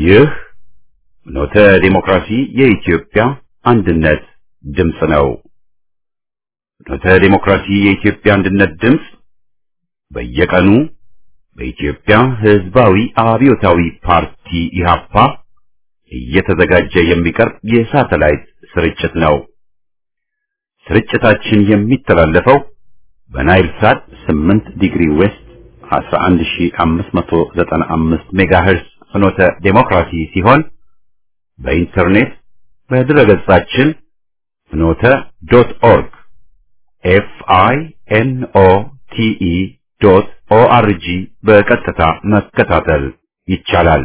ይህ ኖተ ዲሞክራሲ የኢትዮጵያ አንድነት ድምፅ ነው። ኖተ ዲሞክራሲ የኢትዮጵያ አንድነት ድምፅ በየቀኑ በኢትዮጵያ ሕዝባዊ አብዮታዊ ፓርቲ ኢህአፓ እየተዘጋጀ የሚቀርብ የሳተላይት ስርጭት ነው። ስርጭታችን የሚተላለፈው በናይል ሳት 8 ዲግሪ ዌስት 11595 ሜጋሄርስ ፍኖተ ዴሞክራሲ ሲሆን በኢንተርኔት በድረገጻችን ፍኖተ ዶት ኦርግ ኤፍ አይ ኤን ኦ ቲ ኢ ዶት ኦ አር ጂ በቀጥታ መከታተል ይቻላል።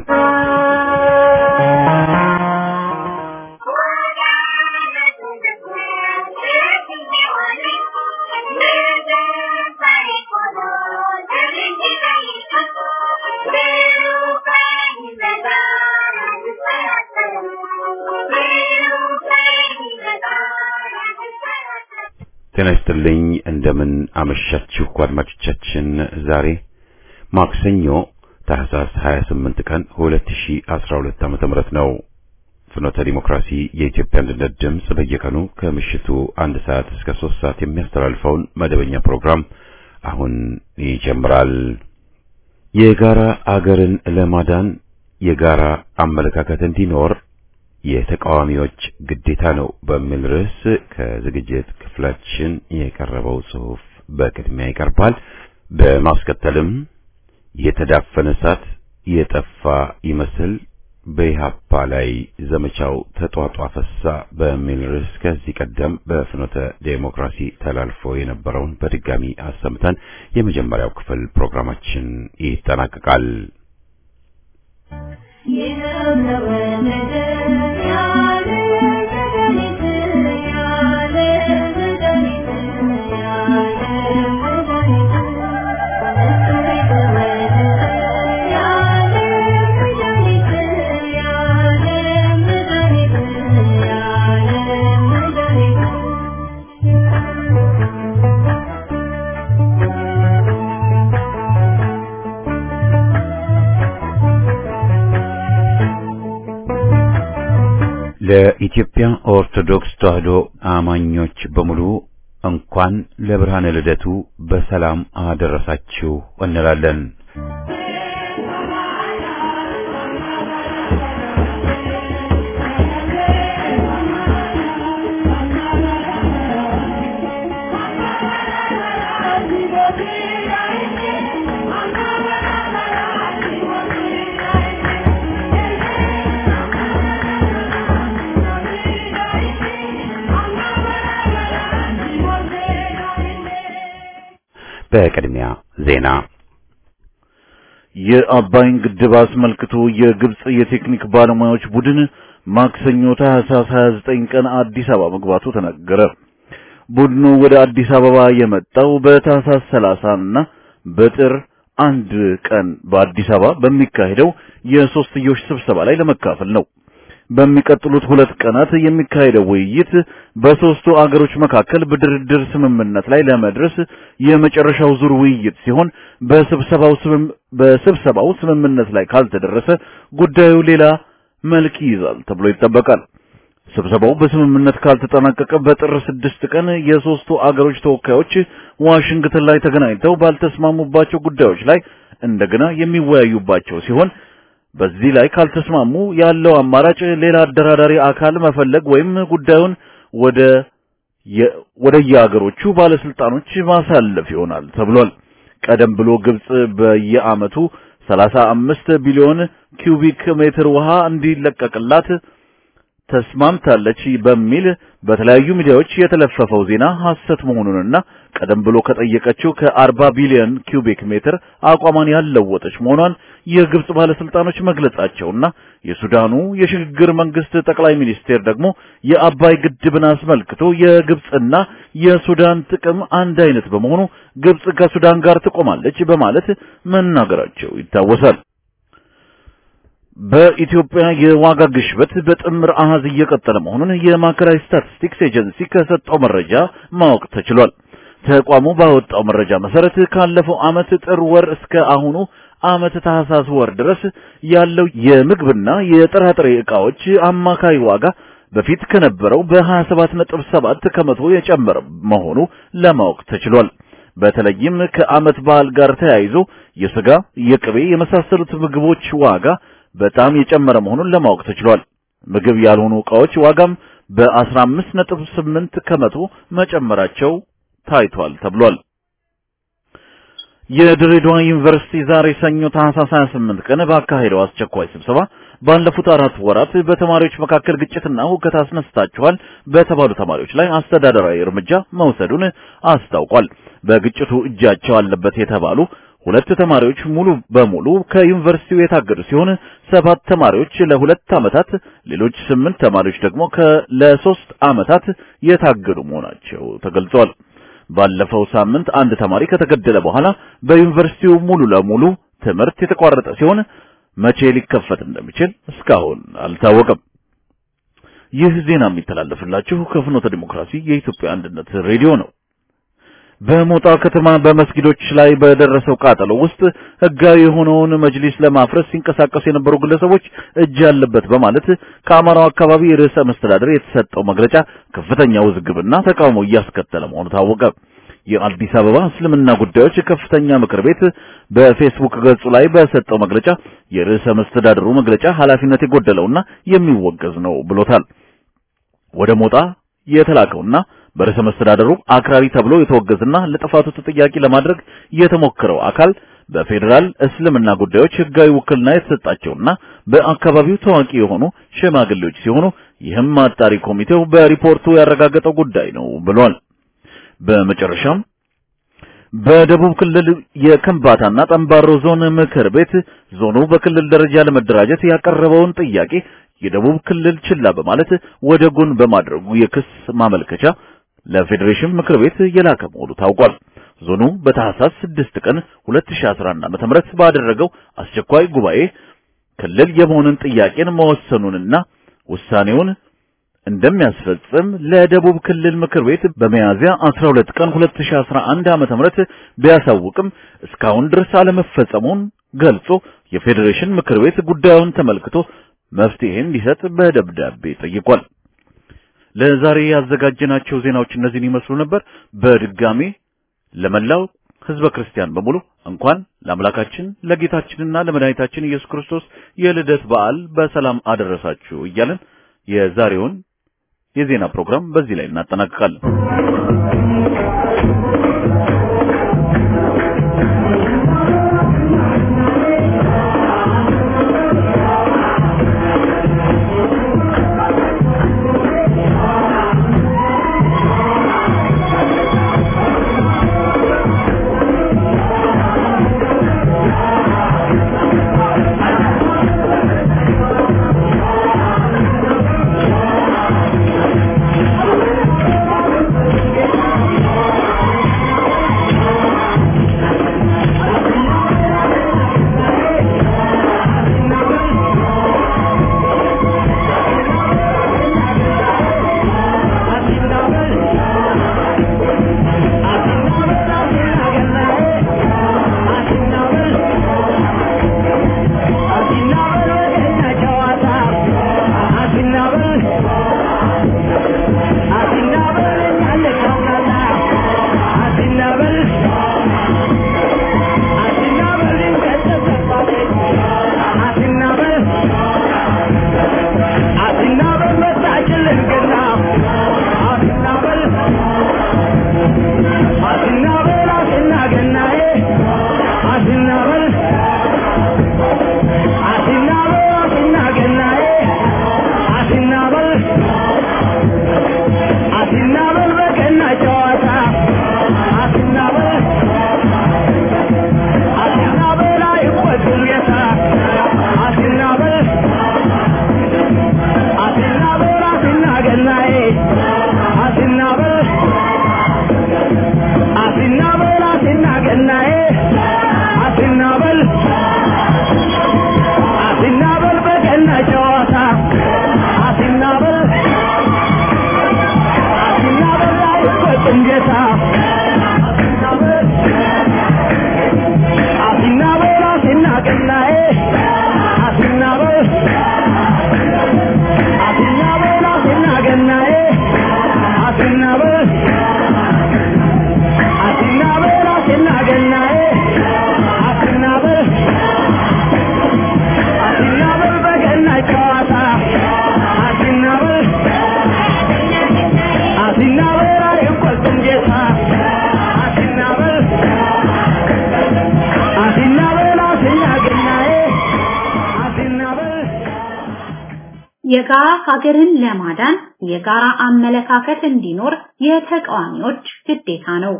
ጤና ይስጥልኝ። እንደምን አመሻችሁ አድማጮቻችን። ዛሬ ማክሰኞ ታህሳስ 28 ቀን 2012 ዓመተ ምህረት ነው። ፍኖተ ዲሞክራሲ የኢትዮጵያ አንድነት ድምፅ በየቀኑ ከምሽቱ አንድ ሰዓት እስከ ሶስት ሰዓት የሚያስተላልፈውን መደበኛ ፕሮግራም አሁን ይጀምራል። የጋራ አገርን ለማዳን የጋራ አመለካከት እንዲኖር የተቃዋሚዎች ግዴታ ነው በሚል ርዕስ ከዝግጅት ክፍላችን የቀረበው ጽሑፍ በቅድሚያ ይቀርባል። በማስከተልም የተዳፈነ እሳት የጠፋ ይመስል በኢህአፓ ላይ ዘመቻው ተጧጧፈሳ በሚል ርዕስ ከዚህ ቀደም በፍኖተ ዴሞክራሲ ተላልፎ የነበረውን በድጋሚ አሰምተን የመጀመሪያው ክፍል ፕሮግራማችን ይጠናቀቃል። ለኢትዮጵያ ኦርቶዶክስ ተዋሕዶ አማኞች በሙሉ እንኳን ለብርሃነ ልደቱ በሰላም አደረሳችሁ እንላለን። በቅድሚያ ዜና የአባይን ግድብ አስመልክቶ የግብጽ የቴክኒክ ባለሙያዎች ቡድን ማክሰኞ ታህሳስ 29 ቀን አዲስ አበባ መግባቱ ተነገረ። ቡድኑ ወደ አዲስ አበባ የመጣው በታህሳስ 30 እና በጥር አንድ ቀን በአዲስ አበባ በሚካሄደው የሶስትዮሽ ስብሰባ ላይ ለመካፈል ነው። በሚቀጥሉት ሁለት ቀናት የሚካሄደው ውይይት በሶስቱ አገሮች መካከል በድርድር ስምምነት ላይ ለመድረስ የመጨረሻው ዙር ውይይት ሲሆን በስብሰባው በስብሰባው ስምምነት ላይ ካልተደረሰ ጉዳዩ ሌላ መልክ ይይዛል ተብሎ ይጠበቃል። ስብሰባው በስምምነት ካልተጠናቀቀ በጥር ስድስት ቀን የሶስቱ አገሮች ተወካዮች ዋሽንግተን ላይ ተገናኝተው ባልተስማሙባቸው ጉዳዮች ላይ እንደገና የሚወያዩባቸው ሲሆን በዚህ ላይ ካልተስማሙ ያለው አማራጭ ሌላ አደራዳሪ አካል መፈለግ ወይም ጉዳዩን ወደ ወደ የአገሮቹ ባለስልጣኖች ማሳለፍ ይሆናል ተብሏል። ቀደም ብሎ ግብጽ በየዓመቱ 35 ቢሊዮን ኪዩቢክ ሜትር ውሃ እንዲለቀቅላት ተስማምታለች በሚል በተለያዩ ሚዲያዎች የተለፈፈው ዜና ሐሰት መሆኑንና ቀደም ብሎ ከጠየቀችው ከ40 ቢሊዮን ኪዩቢክ ሜትር አቋሟን ያለወጠች መሆኗን የግብጽ ባለስልጣኖች መግለጻቸውና የሱዳኑ የሽግግር መንግስት ጠቅላይ ሚኒስቴር ደግሞ የአባይ ግድብን አስመልክቶ የግብጽና የሱዳን ጥቅም አንድ አይነት በመሆኑ ግብጽ ከሱዳን ጋር ትቆማለች በማለት መናገራቸው ይታወሳል። በኢትዮጵያ የዋጋ ግሽበት በጥምር አሃዝ እየቀጠለ መሆኑን የማዕከላዊ ስታቲስቲክስ ኤጀንሲ ከሰጠው መረጃ ማወቅ ተችሏል። ተቋሙ ባወጣው መረጃ መሰረት ካለፈው ዓመት ጥር ወር እስከ አሁኑ ዓመት ታህሳስ ወር ድረስ ያለው የምግብና የጥራጥሬ ዕቃዎች አማካይ ዋጋ በፊት ከነበረው በ27.7 ከመቶ የጨመረ መሆኑ ለማወቅ ተችሏል። በተለይም ከዓመት በዓል ጋር ተያይዞ የስጋ፣ የቅቤ የመሳሰሉት ምግቦች ዋጋ በጣም የጨመረ መሆኑን ለማወቅ ተችሏል። ምግብ ያልሆኑ ዕቃዎች ዋጋም በ15.8 ከመቶ መጨመራቸው ታይቷል ተብሏል። የድሬዳዋ ዩኒቨርሲቲ ዛሬ ሰኞ ታህሳስ 28 ቀን ባካሄደው አስቸኳይ ስብሰባ ባለፉት አራት ወራት በተማሪዎች መካከል ግጭትና ሁከት አስነስታችኋል በተባሉ ተማሪዎች ላይ አስተዳደራዊ እርምጃ መውሰዱን አስታውቋል። በግጭቱ እጃቸው አለበት የተባሉ ሁለት ተማሪዎች ሙሉ በሙሉ ከዩኒቨርሲቲው የታገዱ ሲሆን ሰባት ተማሪዎች ለሁለት ዓመታት፣ ሌሎች ስምንት ተማሪዎች ደግሞ ለሶስት ዓመታት የታገዱ መሆናቸው ተገልጿል። ባለፈው ሳምንት አንድ ተማሪ ከተገደለ በኋላ በዩኒቨርሲቲው ሙሉ ለሙሉ ትምህርት የተቋረጠ ሲሆን መቼ ሊከፈት እንደሚችል እስካሁን አልታወቀም። ይህ ዜና የሚተላለፍላችሁ ከፍኖተ ዲሞክራሲ የኢትዮጵያ አንድነት ሬዲዮ ነው። በሞጣ ከተማ በመስጊዶች ላይ በደረሰው ቃጠሎ ውስጥ ሕጋዊ የሆነውን መጅሊስ ለማፍረስ ሲንቀሳቀሱ የነበሩ ግለሰቦች እጅ ያለበት በማለት ከአማራው አካባቢ ርዕሰ መስተዳደር የተሰጠው መግለጫ ከፍተኛ ውዝግብና ተቃውሞ እያስከተለ መሆኑ ታወቀ። የአዲስ አበባ እስልምና ጉዳዮች ከፍተኛ ምክር ቤት በፌስቡክ ገጹ ላይ በሰጠው መግለጫ የርዕሰ መስተዳድሩ መግለጫ ኃላፊነት የጎደለውና የሚወገዝ ነው ብሎታል። ወደ ሞጣ የተላከውና በርዕሰ መስተዳደሩ አክራሪ ተብሎ የተወገዘና ለጥፋቱ ተጠያቂ ለማድረግ የተሞከረው አካል በፌዴራል እስልምና ጉዳዮች ሕጋዊ ውክልና የተሰጣቸውና በአካባቢው ታዋቂ የሆኑ ሽማግሌዎች ሲሆኑ ይህም አጣሪ ኮሚቴው በሪፖርቱ ያረጋገጠው ጉዳይ ነው ብሏል። በመጨረሻም በደቡብ ክልል የከምባታና ጠምባሮ ዞን ምክር ቤት ዞኑ በክልል ደረጃ ለመደራጀት ያቀረበውን ጥያቄ የደቡብ ክልል ችላ በማለት ወደ ጎን በማድረጉ የክስ ማመልከቻ ለፌዴሬሽን ምክር ቤት የላከ መሆኑ ታውቋል። ዞኑ በታህሳስ 6 ቀን 2011 ዓ.ም ባደረገው አስቸኳይ ጉባኤ ክልል የመሆንን ጥያቄን መወሰኑንና ውሳኔውን እንደሚያስፈጽም ለደቡብ ክልል ምክር ቤት በሚያዝያ 12 ቀን 2011 ዓ.ም ቢያሳውቅም እስካሁን ድረስ አለመፈጸሙን ገልጾ የፌዴሬሽን ምክር ቤት ጉዳዩን ተመልክቶ መፍትሄ እንዲሰጥ በደብዳቤ ጠይቋል። ለዛሬ ያዘጋጀናቸው ዜናዎች እነዚህን ይመስሉ ነበር። በድጋሜ ለመላው ሕዝበ ክርስቲያን በሙሉ እንኳን ለአምላካችን ለጌታችንና ለመድኃኒታችን ኢየሱስ ክርስቶስ የልደት በዓል በሰላም አደረሳችሁ እያለን የዛሬውን የዜና ፕሮግራም በዚህ ላይ እናጠናቅቃለን። Thank you. ገናዬ አሲናበል አሲናበል አሲና ገናዬ አሲናበል አሲናበል አሲና ገናዬ አሲናበል አሲናበል በገና ጨዋታ አሲናበል አሲናበል አይቆጡም ጌታ አሲናበል አሲናበል አሲና ገናዬ አሲናበል የጋራ ሀገርን ለማዳን የጋራ አመለካከት እንዲኖር የተቃዋሚዎች ግዴታ ነው።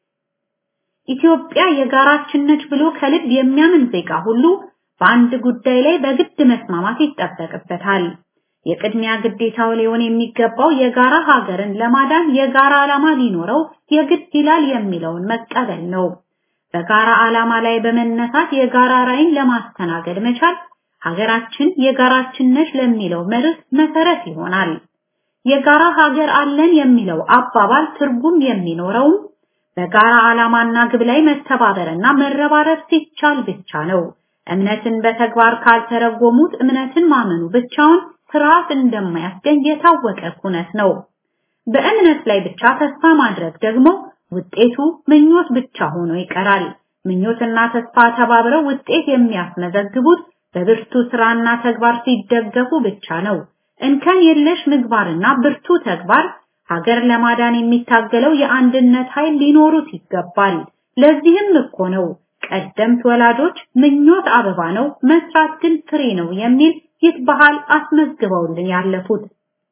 ኢትዮጵያ የጋራችን ነች ብሎ ከልብ የሚያምን ዜጋ ሁሉ በአንድ ጉዳይ ላይ በግድ መስማማት ይጠበቅበታል። የቅድሚያ ግዴታው ሊሆን የሚገባው የጋራ ሀገርን ለማዳን የጋራ ዓላማ ሊኖረው የግድ ይላል የሚለውን መቀበል ነው። በጋራ ዓላማ ላይ በመነሳት የጋራ ራዕይን ለማስተናገድ መቻል ሀገራችን የጋራችን ነች ለሚለው መርህ መሰረት ይሆናል። የጋራ ሀገር አለን የሚለው አባባል ትርጉም የሚኖረውም በጋራ ዓላማና ግብ ላይ መተባበርና መረባረብ ሲቻል ብቻ ነው። እምነትን በተግባር ካልተረጎሙት እምነትን ማመኑ ብቻውን ስርዓት እንደማያስገኝ የታወቀ ኩነት ነው። በእምነት ላይ ብቻ ተስፋ ማድረግ ደግሞ ውጤቱ ምኞት ብቻ ሆኖ ይቀራል። ምኞትና ተስፋ ተባብረው ውጤት የሚያስመዘግቡት በብርቱ ስራና ተግባር ሲደገፉ ብቻ ነው። እንከን የለሽ ምግባርና ብርቱ ተግባር ሀገር ለማዳን የሚታገለው የአንድነት ኃይል ሊኖሩት ይገባል። ለዚህም እኮ ነው ቀደምት ወላጆች ምኞት አበባ ነው፣ መስራት ግን ፍሬ ነው የሚል ይህ ባህል አስመዝግበውልን ያለፉት።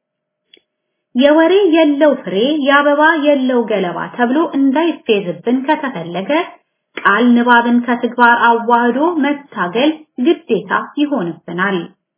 የወሬ የለው ፍሬ የአበባ የለው ገለባ ተብሎ እንዳይፌዝብን ከተፈለገ ቃል ንባብን ከተግባር አዋህዶ መታገል ግዴታ ይሆንብናል።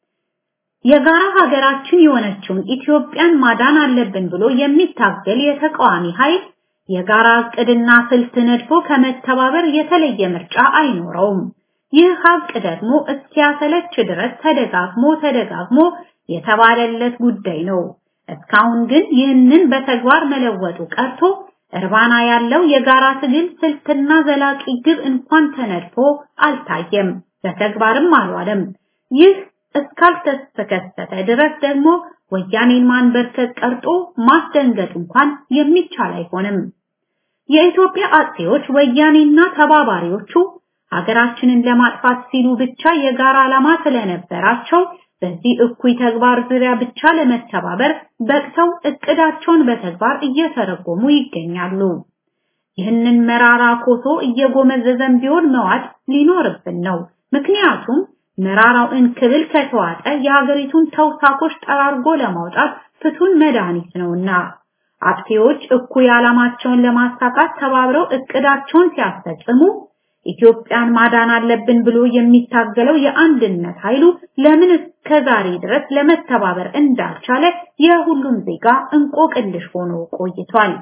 የጋራ ሀገራችን የሆነችውን ኢትዮጵያን ማዳን አለብን ብሎ የሚታገል የተቃዋሚ ኃይል የጋራ እቅድና ስልት ነድፎ ከመተባበር የተለየ ምርጫ አይኖረውም። ይህ ሀቅ ደግሞ እስኪያሰለች ድረስ ተደጋግሞ ተደጋግሞ የተባለለት ጉዳይ ነው። እስካሁን ግን ይህንን በተግባር መለወጡ ቀርቶ እርባና ያለው የጋራ ትግል ስልትና ዘላቂ ግብ እንኳን ተነድፎ አልታየም፣ በተግባርም አልዋለም። ይህ እስካልተከሰተ ድረስ ደግሞ ወያኔን ማንበርከክ ቀርጦ ማስደንገጥ እንኳን የሚቻል አይሆንም። የኢትዮጵያ አጥፊዎች ወያኔና ተባባሪዎቹ ሀገራችንን ለማጥፋት ሲሉ ብቻ የጋራ ዓላማ ስለነበራቸው በዚህ እኩይ ተግባር ዙሪያ ብቻ ለመተባበር በቅተው እቅዳቸውን በተግባር እየተረጎሙ ይገኛሉ። ይህንን መራራ ኮሶ እየጎመዘዘን ቢሆን መዋጥ ሊኖርብን ነው። ምክንያቱም መራራው እንክብል ከተዋጠ የሀገሪቱን ተውሳኮች ጠራርጎ ለማውጣት ፍቱን መድኃኒት ነውና አጥፊዎች እኩይ ዓላማቸውን ለማሳካት ተባብረው እቅዳቸውን ሲያስፈጽሙ ኢትዮጵያን ማዳን አለብን ብሎ የሚታገለው የአንድነት ኃይሉ ለምን እስከዛሬ ድረስ ለመተባበር እንዳልቻለ የሁሉም ዜጋ እንቆቅልሽ ሆኖ ቆይቷል።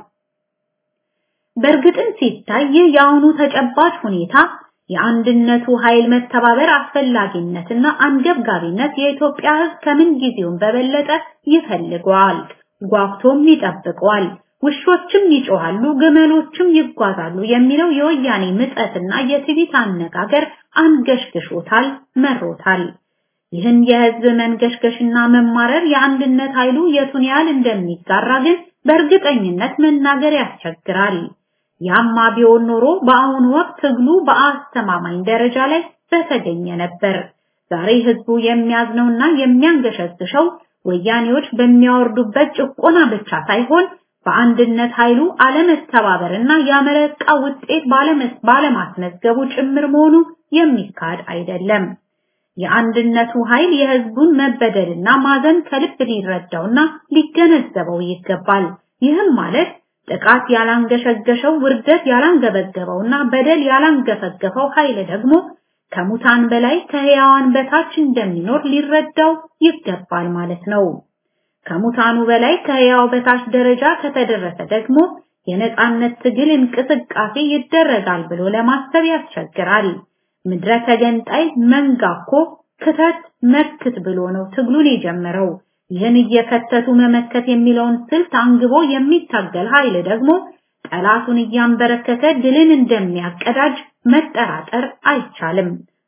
በእርግጥም ሲታይ ይህ የአሁኑ ተጨባጭ ሁኔታ የአንድነቱ ኃይል መተባበር አስፈላጊነትና አንገብጋቢነት የኢትዮጵያ ሕዝብ ከምን ጊዜውም በበለጠ ይፈልገዋል፣ ጓጉቶም ይጠብቀዋል። ውሾችም ይጮሃሉ፣ ግመሎችም ይጓዛሉ የሚለው የወያኔ ምጸትና የትዕቢት አነጋገር አንገሽግሾታል፣ መሮታል። ይህን የህዝብ መንገሽገሽና መማረር የአንድነት ኃይሉ የቱን ያህል እንደሚጋራ ግን በእርግጠኝነት መናገር ያስቸግራል። ያማ ቢሆን ኖሮ በአሁኑ ወቅት ትግሉ በአስተማማኝ ደረጃ ላይ በተገኘ ነበር። ዛሬ ህዝቡ የሚያዝነውና የሚያንገሸግሸው ወያኔዎች በሚያወርዱበት ጭቆና ብቻ ሳይሆን በአንድነት ኃይሉ አለመተባበርና ያመረቃ ውጤት ባለማስመዝገቡ ጭምር መሆኑ የሚካድ አይደለም። የአንድነቱ ኃይል የህዝቡን መበደልና ማዘን ከልብ ሊረዳውና ሊገነዘበው ይገባል። ይህም ማለት ጥቃት ያላንገሸገሸው ውርደት ያላንገበገበውና በደል ያላንገፈገፈው ኃይል ደግሞ ከሙታን በላይ ከህያዋን በታች እንደሚኖር ሊረዳው ይገባል ማለት ነው። ከሙታኑ በላይ ከህያው በታች ደረጃ ከተደረሰ ደግሞ የነጻነት ትግል እንቅስቃሴ ይደረጋል ብሎ ለማሰብ ያስቸግራል። ምድረ ተገንጣይ መንጋኮ ክተት መክት ብሎ ነው ትግሉን የጀመረው። ይህን እየከተቱ መመከት የሚለውን ስልት አንግቦ የሚታገል ኃይል ደግሞ ጠላቱን እያንበረከከ ድልን እንደሚያቀዳጅ መጠራጠር አይቻልም።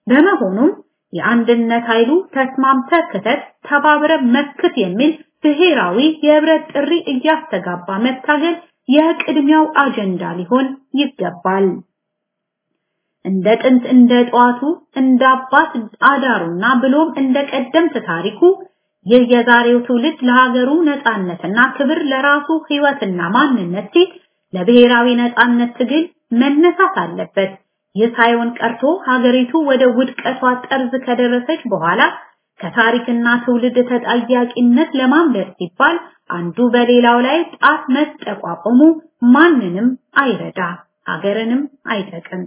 በመሆኑም የአንድነት ኃይሉ ተስማምተ ክተት ተባብረ መክት የሚል ብሔራዊ የህብረት ጥሪ እያስተጋባ መታገል የቅድሚያው አጀንዳ ሊሆን ይገባል። እንደ ጥንት እንደ ጠዋቱ እንደ አባት አዳሩና ብሎም እንደ ቀደምት ታሪኩ ይህ የዛሬው ትውልድ ለሀገሩ ነጻነትና ክብር ለራሱ ህይወትና ማንነት ሲል ለብሔራዊ ነጻነት ትግል መነሳት አለበት። ይህ ሳይሆን ቀርቶ ሀገሪቱ ወደ ውድቀቷ ጠርዝ ከደረሰች በኋላ ከታሪክና ትውልድ ተጠያቂነት ለማምለጥ ሲባል አንዱ በሌላው ላይ ጣት መጠቋቆሙ ማንንም አይረዳ፣ ሀገርንም አይጠቅም።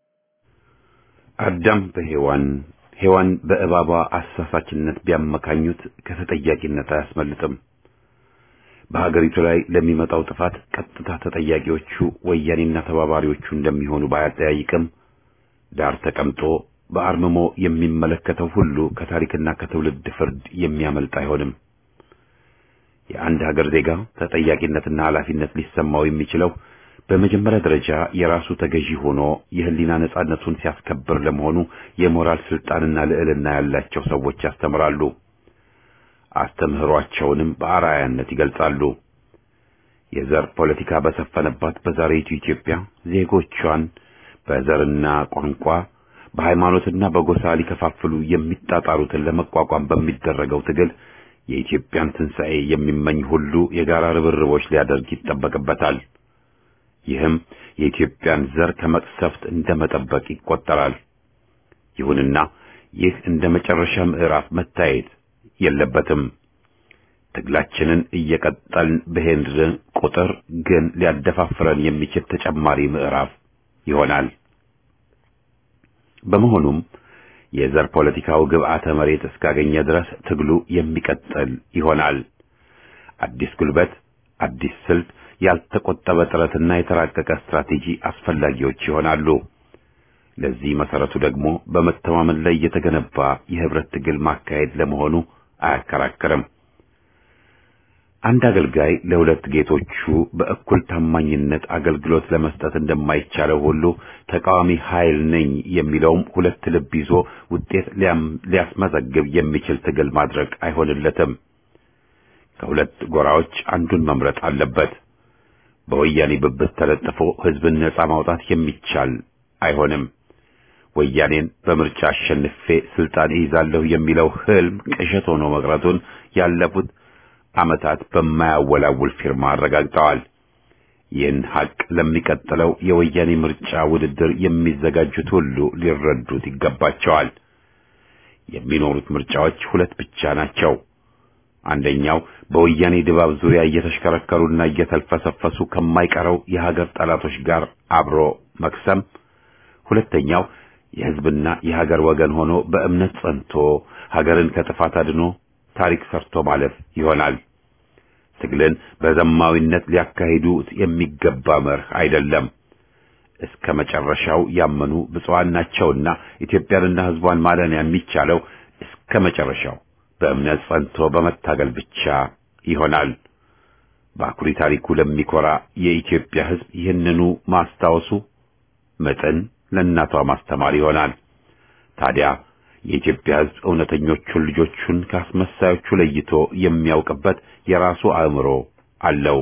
አዳም በሔዋን ሔዋን በእባቧ አሳሳችነት ቢያመካኙት ከተጠያቂነት አያስመልጥም። በሀገሪቱ ላይ ለሚመጣው ጥፋት ቀጥታ ተጠያቂዎቹ ወያኔና ተባባሪዎቹ እንደሚሆኑ ባያጠያይቅም ዳር ተቀምጦ በአርምሞ የሚመለከተው ሁሉ ከታሪክና ከትውልድ ፍርድ የሚያመልጥ አይሆንም። የአንድ ሀገር ዜጋ ተጠያቂነትና ኃላፊነት ሊሰማው የሚችለው በመጀመሪያ ደረጃ የራሱ ተገዢ ሆኖ የህሊና ነጻነቱን ሲያስከብር ለመሆኑ የሞራል ስልጣንና ልዕልና ያላቸው ሰዎች ያስተምራሉ። አስተምህሯቸውንም በአርአያነት ይገልጻሉ። የዘር ፖለቲካ በሰፈነባት በዛሬቱ ኢትዮጵያ ዜጎቿን በዘርና ቋንቋ በሃይማኖትና በጎሳ ሊከፋፍሉ የሚጣጣሩትን ለመቋቋም በሚደረገው ትግል የኢትዮጵያን ትንሣኤ የሚመኝ ሁሉ የጋራ ርብርቦች ሊያደርግ ይጠበቅበታል። ይህም የኢትዮጵያን ዘር ከመቅሰፍት እንደመጠበቅ ይቆጠራል። ይሁንና ይህ እንደ መጨረሻ ምዕራፍ መታየት የለበትም። ትግላችንን እየቀጠልን በሄድን ቁጥር ግን ሊያደፋፍረን የሚችል ተጨማሪ ምዕራፍ ይሆናል። በመሆኑም የዘር ፖለቲካው ግብዓተ መሬት እስካገኘ ድረስ ትግሉ የሚቀጥል ይሆናል። አዲስ ጉልበት፣ አዲስ ስልት፣ ያልተቆጠበ ጥረትና የተራቀቀ ስትራቴጂ አስፈላጊዎች ይሆናሉ። ለዚህ መሰረቱ ደግሞ በመተማመን ላይ የተገነባ የህብረት ትግል ማካሄድ ለመሆኑ አያከራክርም። አንድ አገልጋይ ለሁለት ጌቶቹ በእኩል ታማኝነት አገልግሎት ለመስጠት እንደማይቻለው ሁሉ ተቃዋሚ ኃይል ነኝ የሚለውም ሁለት ልብ ይዞ ውጤት ሊያስመዘግብ የሚችል ትግል ማድረግ አይሆንለትም። ከሁለት ጎራዎች አንዱን መምረጥ አለበት። በወያኔ ብብት ተለጥፎ ህዝብን ነጻ ማውጣት የሚቻል አይሆንም። ወያኔን በምርጫ አሸንፌ ስልጣን ይይዛለሁ የሚለው ህልም ቅዠት ሆኖ መቅረቱን ያለፉት ዓመታት በማያወላውል ፊርማ አረጋግጠዋል። ይህን ሐቅ ለሚቀጥለው የወያኔ ምርጫ ውድድር የሚዘጋጁት ሁሉ ሊረዱት ይገባቸዋል። የሚኖሩት ምርጫዎች ሁለት ብቻ ናቸው። አንደኛው በወያኔ ድባብ ዙሪያ እየተሽከረከሩና እየተልፈሰፈሱ ከማይቀረው የሀገር ጠላቶች ጋር አብሮ መክሰም፣ ሁለተኛው የህዝብና የሀገር ወገን ሆኖ በእምነት ጸንቶ ሀገርን ከጥፋት አድኖ ታሪክ ሰርቶ ማለፍ ይሆናል። ትግልን በዘማዊነት ሊያካሂዱት የሚገባ መርህ አይደለም። እስከ መጨረሻው ያመኑ ብፁዓን ናቸውና ኢትዮጵያንና ህዝቧን ማዳን የሚቻለው እስከ መጨረሻው በእምነት ጸንቶ በመታገል ብቻ ይሆናል። በአኩሪ ታሪኩ ለሚኮራ የኢትዮጵያ ህዝብ ይህንኑ ማስታወሱ መጠን ለእናቷ ማስተማር ይሆናል። ታዲያ የኢትዮጵያ ህዝብ እውነተኞቹን ልጆቹን ከአስመሳዮቹ ለይቶ የሚያውቅበት የራሱ አእምሮ አለው።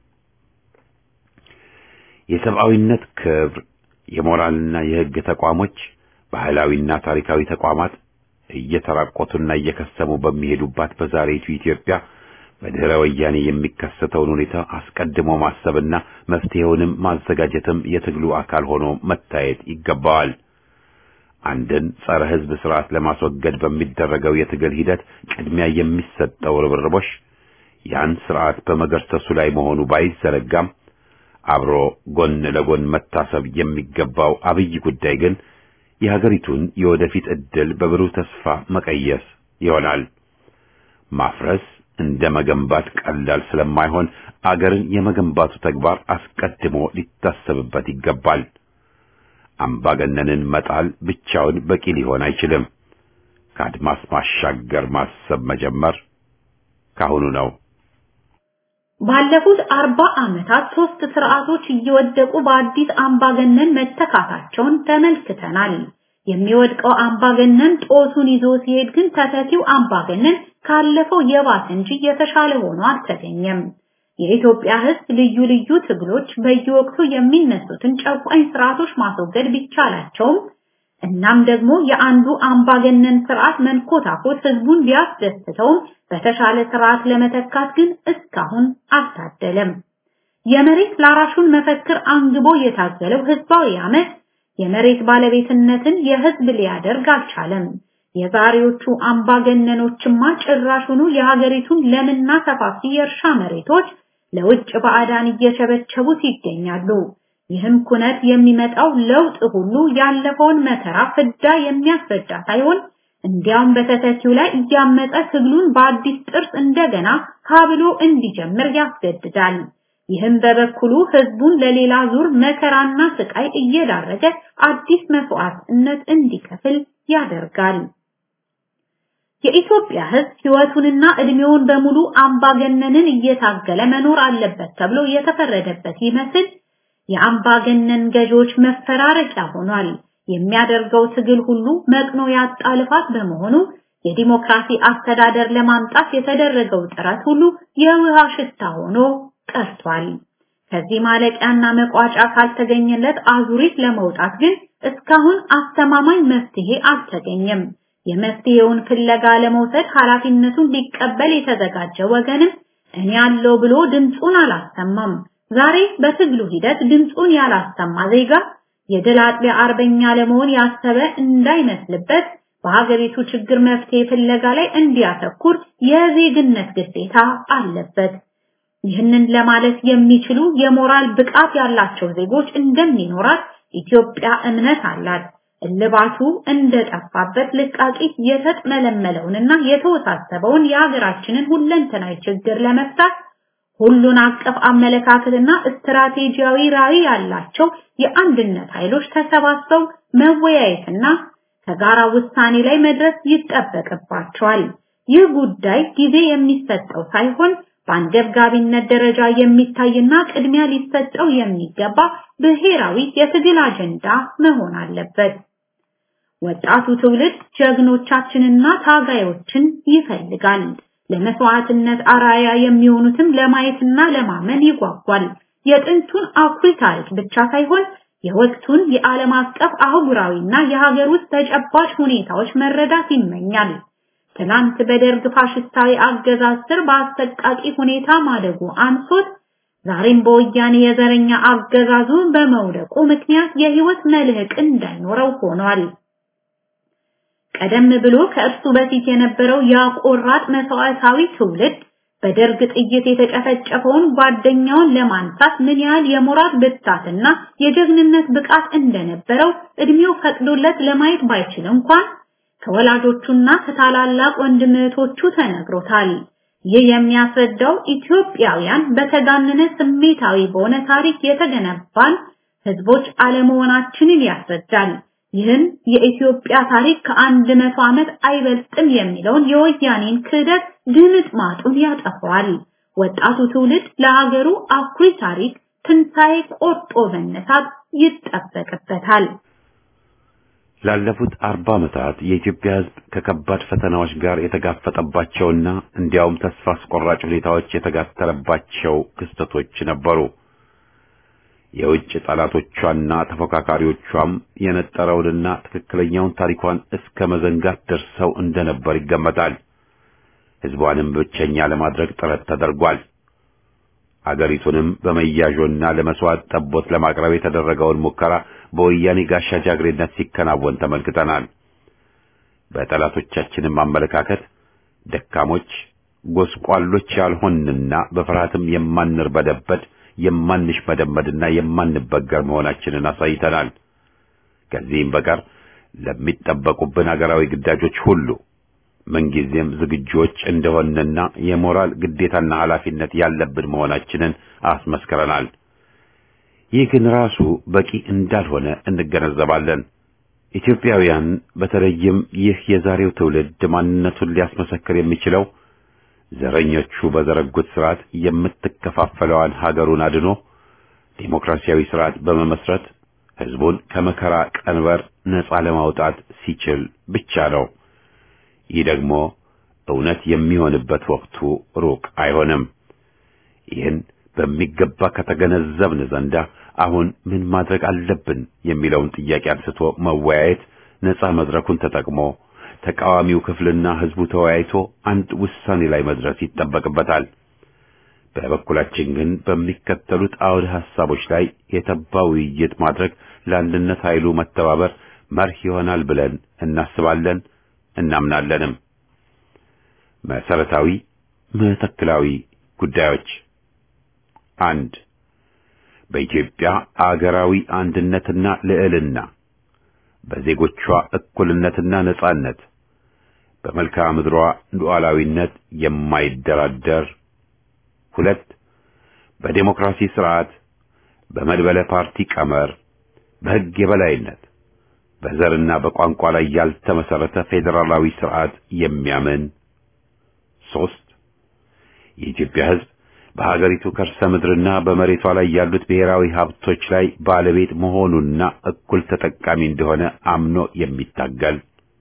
የሰብአዊነት ክብር፣ የሞራልና የህግ ተቋሞች፣ ባህላዊና ታሪካዊ ተቋማት እየተራቆቱና እየከሰሙ በሚሄዱባት በዛሬቱ ኢትዮጵያ በድህረ ወያኔ የሚከሰተውን ሁኔታ አስቀድሞ ማሰብና መፍትሄውንም ማዘጋጀትም የትግሉ አካል ሆኖ መታየት ይገባዋል። አንድን ጸረ ህዝብ ስርዓት ለማስወገድ በሚደረገው የትግል ሂደት ቅድሚያ የሚሰጠው ርብርቦሽ ያን ስርዓት በመገርሰሱ ላይ መሆኑ ባይዘነጋም አብሮ ጎን ለጎን መታሰብ የሚገባው አብይ ጉዳይ ግን የሀገሪቱን የወደፊት ዕድል በብሩህ ተስፋ መቀየስ ይሆናል። ማፍረስ እንደ መገንባት ቀላል ስለማይሆን አገርን የመገንባቱ ተግባር አስቀድሞ ሊታሰብበት ይገባል። አምባገነንን መጣል ብቻውን በቂ ሊሆን አይችልም። ከአድማስ ማሻገር ማሰብ መጀመር ካሁኑ ነው። ባለፉት አርባ ዓመታት ሶስት ስርዓቶች እየወደቁ በአዲስ አምባገነን መተካታቸውን ተመልክተናል። የሚወድቀው አምባገነን ጦሱን ይዞ ሲሄድ ግን ተተኪው አምባገነን ካለፈው የባሰ እንጂ የተሻለ ሆኖ አልተገኘም። የኢትዮጵያ ሕዝብ ልዩ ልዩ ትግሎች በየወቅቱ የሚነሱትን ጨቋኝ ስርዓቶች ማስወገድ ቢቻላቸውም እናም ደግሞ የአንዱ አምባገነን ስርዓት መንኮታኮት ህዝቡን ቢያስደስተውም በተሻለ ስርዓት ለመተካት ግን እስካሁን አልታደለም። የመሬት ላራሹን መፈክር አንግቦ የታገለው ህዝባዊ አመት የመሬት ባለቤትነትን የህዝብ ሊያደርግ አልቻለም። የዛሬዎቹ አምባገነኖችማ ጭራሹኑ የሀገሪቱን ለምና ሰፋፊ የእርሻ መሬቶች ለውጭ ባዕዳን እየቸበቸቡት ይገኛሉ። ይህም ኩነት የሚመጣው ለውጥ ሁሉ ያለፈውን መከራ ፍዳ የሚያስረዳ ሳይሆን እንዲያውም በተተኪው ላይ እያመጠ ትግሉን በአዲስ ጥርስ እንደገና ካብሎ እንዲጀምር ያስገድዳል። ይህም በበኩሉ ህዝቡን ለሌላ ዙር መከራና ስቃይ እየዳረገ አዲስ መስዋዕትነት እንዲከፍል ያደርጋል። የኢትዮጵያ ህዝብ ህይወቱንና እድሜውን በሙሉ አምባገነንን እየታገለ መኖር አለበት ተብሎ የተፈረደበት ይመስል የአምባገነን ገዢዎች መፈራረቂያ ሆኗል። የሚያደርገው ትግል ሁሉ መቅኖ ያጣ ልፋት በመሆኑ የዲሞክራሲ አስተዳደር ለማምጣት የተደረገው ጥረት ሁሉ የውሃ ሽታ ሆኖ ቀርቷል። ከዚህ ማለቂያና መቋጫ ካልተገኘለት አዙሪት ለመውጣት ግን እስካሁን አስተማማኝ መፍትሄ አልተገኘም። የመፍትሄውን ፍለጋ ለመውሰድ ኃላፊነቱን ሊቀበል የተዘጋጀ ወገንም እኔ ያለው ብሎ ድምፁን አላሰማም። ዛሬ በትግሉ ሂደት ድምፁን ያላሰማ ዜጋ የድል አጥቢያ አርበኛ ለመሆን ያሰበ እንዳይመስልበት በሀገሪቱ ችግር መፍትሄ ፍለጋ ላይ እንዲያተኩር የዜግነት ግዴታ አለበት። ይህንን ለማለት የሚችሉ የሞራል ብቃት ያላቸው ዜጎች እንደሚኖራት ኢትዮጵያ እምነት አላት። እልባቱ እንደጠፋበት ልቃቂት የተጥመለመለውንና የተወሳሰበውን የሀገራችንን ሁለንተናዊ ችግር ለመፍታት ሁሉን አቀፍ አመለካከትና ስትራቴጂያዊ ራዕይ ያላቸው የአንድነት ኃይሎች ተሰባስበው መወያየትና ከጋራ ውሳኔ ላይ መድረስ ይጠበቅባቸዋል። ይህ ጉዳይ ጊዜ የሚሰጠው ሳይሆን በአንገብጋቢነት ደረጃ የሚታይና ቅድሚያ ሊሰጠው የሚገባ ብሔራዊ የትግል አጀንዳ መሆን አለበት። ወጣቱ ትውልድ ጀግኖቻችንና ታጋዮችን ይፈልጋል። ለመስዋዕትነት አራያ የሚሆኑትም ለማየትና ለማመን ይጓጓል። የጥንቱን አኩሪ ታሪክ ብቻ ሳይሆን የወቅቱን የዓለም አቀፍ አህጉራዊና የሀገር ውስጥ ተጨባጭ ሁኔታዎች መረዳት ይመኛል። ትናንት በደርግ ፋሽስታዊ አገዛዝ ስር በአሰቃቂ ሁኔታ ማደጉ አንሶት ዛሬም በወያኔ የዘረኛ አገዛዙ በመውደቁ ምክንያት የህይወት መልህቅ እንዳይኖረው ሆኗል። ቀደም ብሎ ከእርሱ በፊት የነበረው ያቆራጥ መስዋዕታዊ ትውልድ በደርግ ጥይት የተጨፈጨፈውን ጓደኛውን ለማንሳት ምን ያህል የሞራል ብርታትና የጀግንነት ብቃት እንደነበረው እድሜው ፈቅዶለት ለማየት ባይችል እንኳን ከወላጆቹና ከታላላቅ ወንድም እህቶቹ ተነግሮታል። ይህ የሚያስረዳው ኢትዮጵያውያን በተጋነነ ስሜታዊ በሆነ ታሪክ የተገነባን ህዝቦች አለመሆናችንን ያስረዳል። ይህም የኢትዮጵያ ታሪክ ከአንድ መቶ ዓመት አይበልጥም የሚለውን የወያኔን ክህደት ድምጥ ማጡን ያጠፋዋል። ወጣቱ ትውልድ ለሀገሩ አኩሪ ታሪክ ትንሣኤ ቆርጦ መነሳት ይጠበቅበታል። ላለፉት አርባ ዓመታት የኢትዮጵያ ሕዝብ ከከባድ ፈተናዎች ጋር የተጋፈጠባቸውና እንዲያውም ተስፋ አስቆራጭ ሁኔታዎች የተጋተለባቸው ክስተቶች ነበሩ። የውጭ ጠላቶቿና ተፎካካሪዎቿም የነጠረውንና ትክክለኛውን ታሪኳን እስከ መዘንጋት ደርሰው እንደነበር ይገመታል። ሕዝቧንም ብቸኛ ለማድረግ ጥረት ተደርጓል። አገሪቱንም በመያዦና ለመስዋዕት ጠቦት ለማቅረብ የተደረገውን ሙከራ በወያኔ ጋሻ ጃግሬነት ሲከናወን ተመልክተናል። በጠላቶቻችንም አመለካከት ደካሞች፣ ጎስቋሎች ያልሆንና በፍርሃትም የማንርበደበድ የማንሽመደመድና የማንበገር መሆናችንን አሳይተናል። ከዚህም በቀር ለሚጠበቁብን አገራዊ ግዳጆች ሁሉ ምንጊዜም ዝግጆች እንደሆንና የሞራል ግዴታና ኃላፊነት ያለብን መሆናችንን አስመስክረናል። ይህ ግን ራሱ በቂ እንዳልሆነ እንገነዘባለን። ኢትዮጵያውያን በተለይም ይህ የዛሬው ትውልድ ማንነቱን ሊያስመሰክር የሚችለው ዘረኞቹ በዘረጉት ስርዓት የምትከፋፈለዋን ሀገሩን አድኖ ዴሞክራሲያዊ ስርዓት በመመስረት ህዝቡን ከመከራ ቀንበር ነፃ ለማውጣት ሲችል ብቻ ነው። ይህ ደግሞ እውነት የሚሆንበት ወቅቱ ሩቅ አይሆንም። ይህን በሚገባ ከተገነዘብን ዘንዳ አሁን ምን ማድረግ አለብን የሚለውን ጥያቄ አንስቶ መወያየት ነፃ መድረኩን ተጠቅሞ ተቃዋሚው ክፍልና ህዝቡ ተወያይቶ አንድ ውሳኔ ላይ መድረስ ይጠበቅበታል። በበኩላችን ግን በሚከተሉት አውደ ሐሳቦች ላይ የተባ ውይይት ማድረግ ለአንድነት ኃይሉ መተባበር መርህ ይሆናል ብለን እናስባለን እናምናለንም። መሰረታዊ መተክላዊ ጉዳዮች አንድ በኢትዮጵያ አገራዊ አንድነትና ልዕልና በዜጎቿ እኩልነትና ነጻነት በመልክዓ ምድሯ ሉዓላዊነት የማይደራደር ሁለት በዴሞክራሲ ስርዓት በመድበለ ፓርቲ ቀመር በሕግ የበላይነት በዘርና በቋንቋ ላይ ያልተመሰረተ ፌዴራላዊ ስርዓት የሚያምን ሶስት የኢትዮጵያ ሕዝብ በሀገሪቱ ከርሰ ምድርና በመሬቷ ላይ ያሉት ብሔራዊ ሀብቶች ላይ ባለቤት መሆኑና እኩል ተጠቃሚ እንደሆነ አምኖ የሚታገል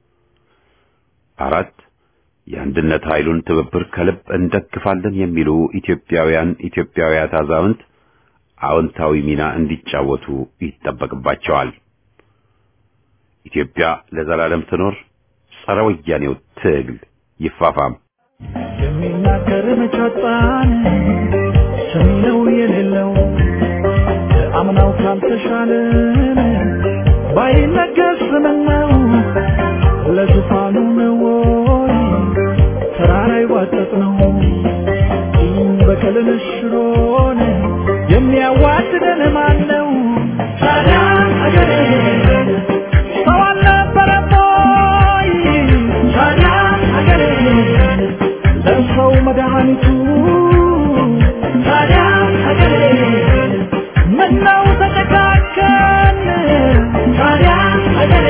አራት የአንድነት ኃይሉን ትብብር ከልብ እንደግፋለን የሚሉ ኢትዮጵያውያን ኢትዮጵያውያት አዛውንት አዎንታዊ ሚና እንዲጫወቱ ይጠበቅባቸዋል። ኢትዮጵያ ለዘላለም ትኖር። ጸረ ወያኔው ትግል ይፋፋም። የሚናገር መጫጣን ሰሚ ነው የሌለው አምናው ካልተሻለን ባይነገር ስምነው ለዙፋኑ ነው ወይ ተራራ ይዋጠጥ ነው በቀልን ሽሮን የሚያዋድደን ማን ነው ታዲያ አገሬ ሰው አልነበረም ወይ ታዲያ አገሬ ለሰው መድኃኒቱ ታዲያ ሀገሬ ምነው ተጨካከን ታዲያ ሀገሬ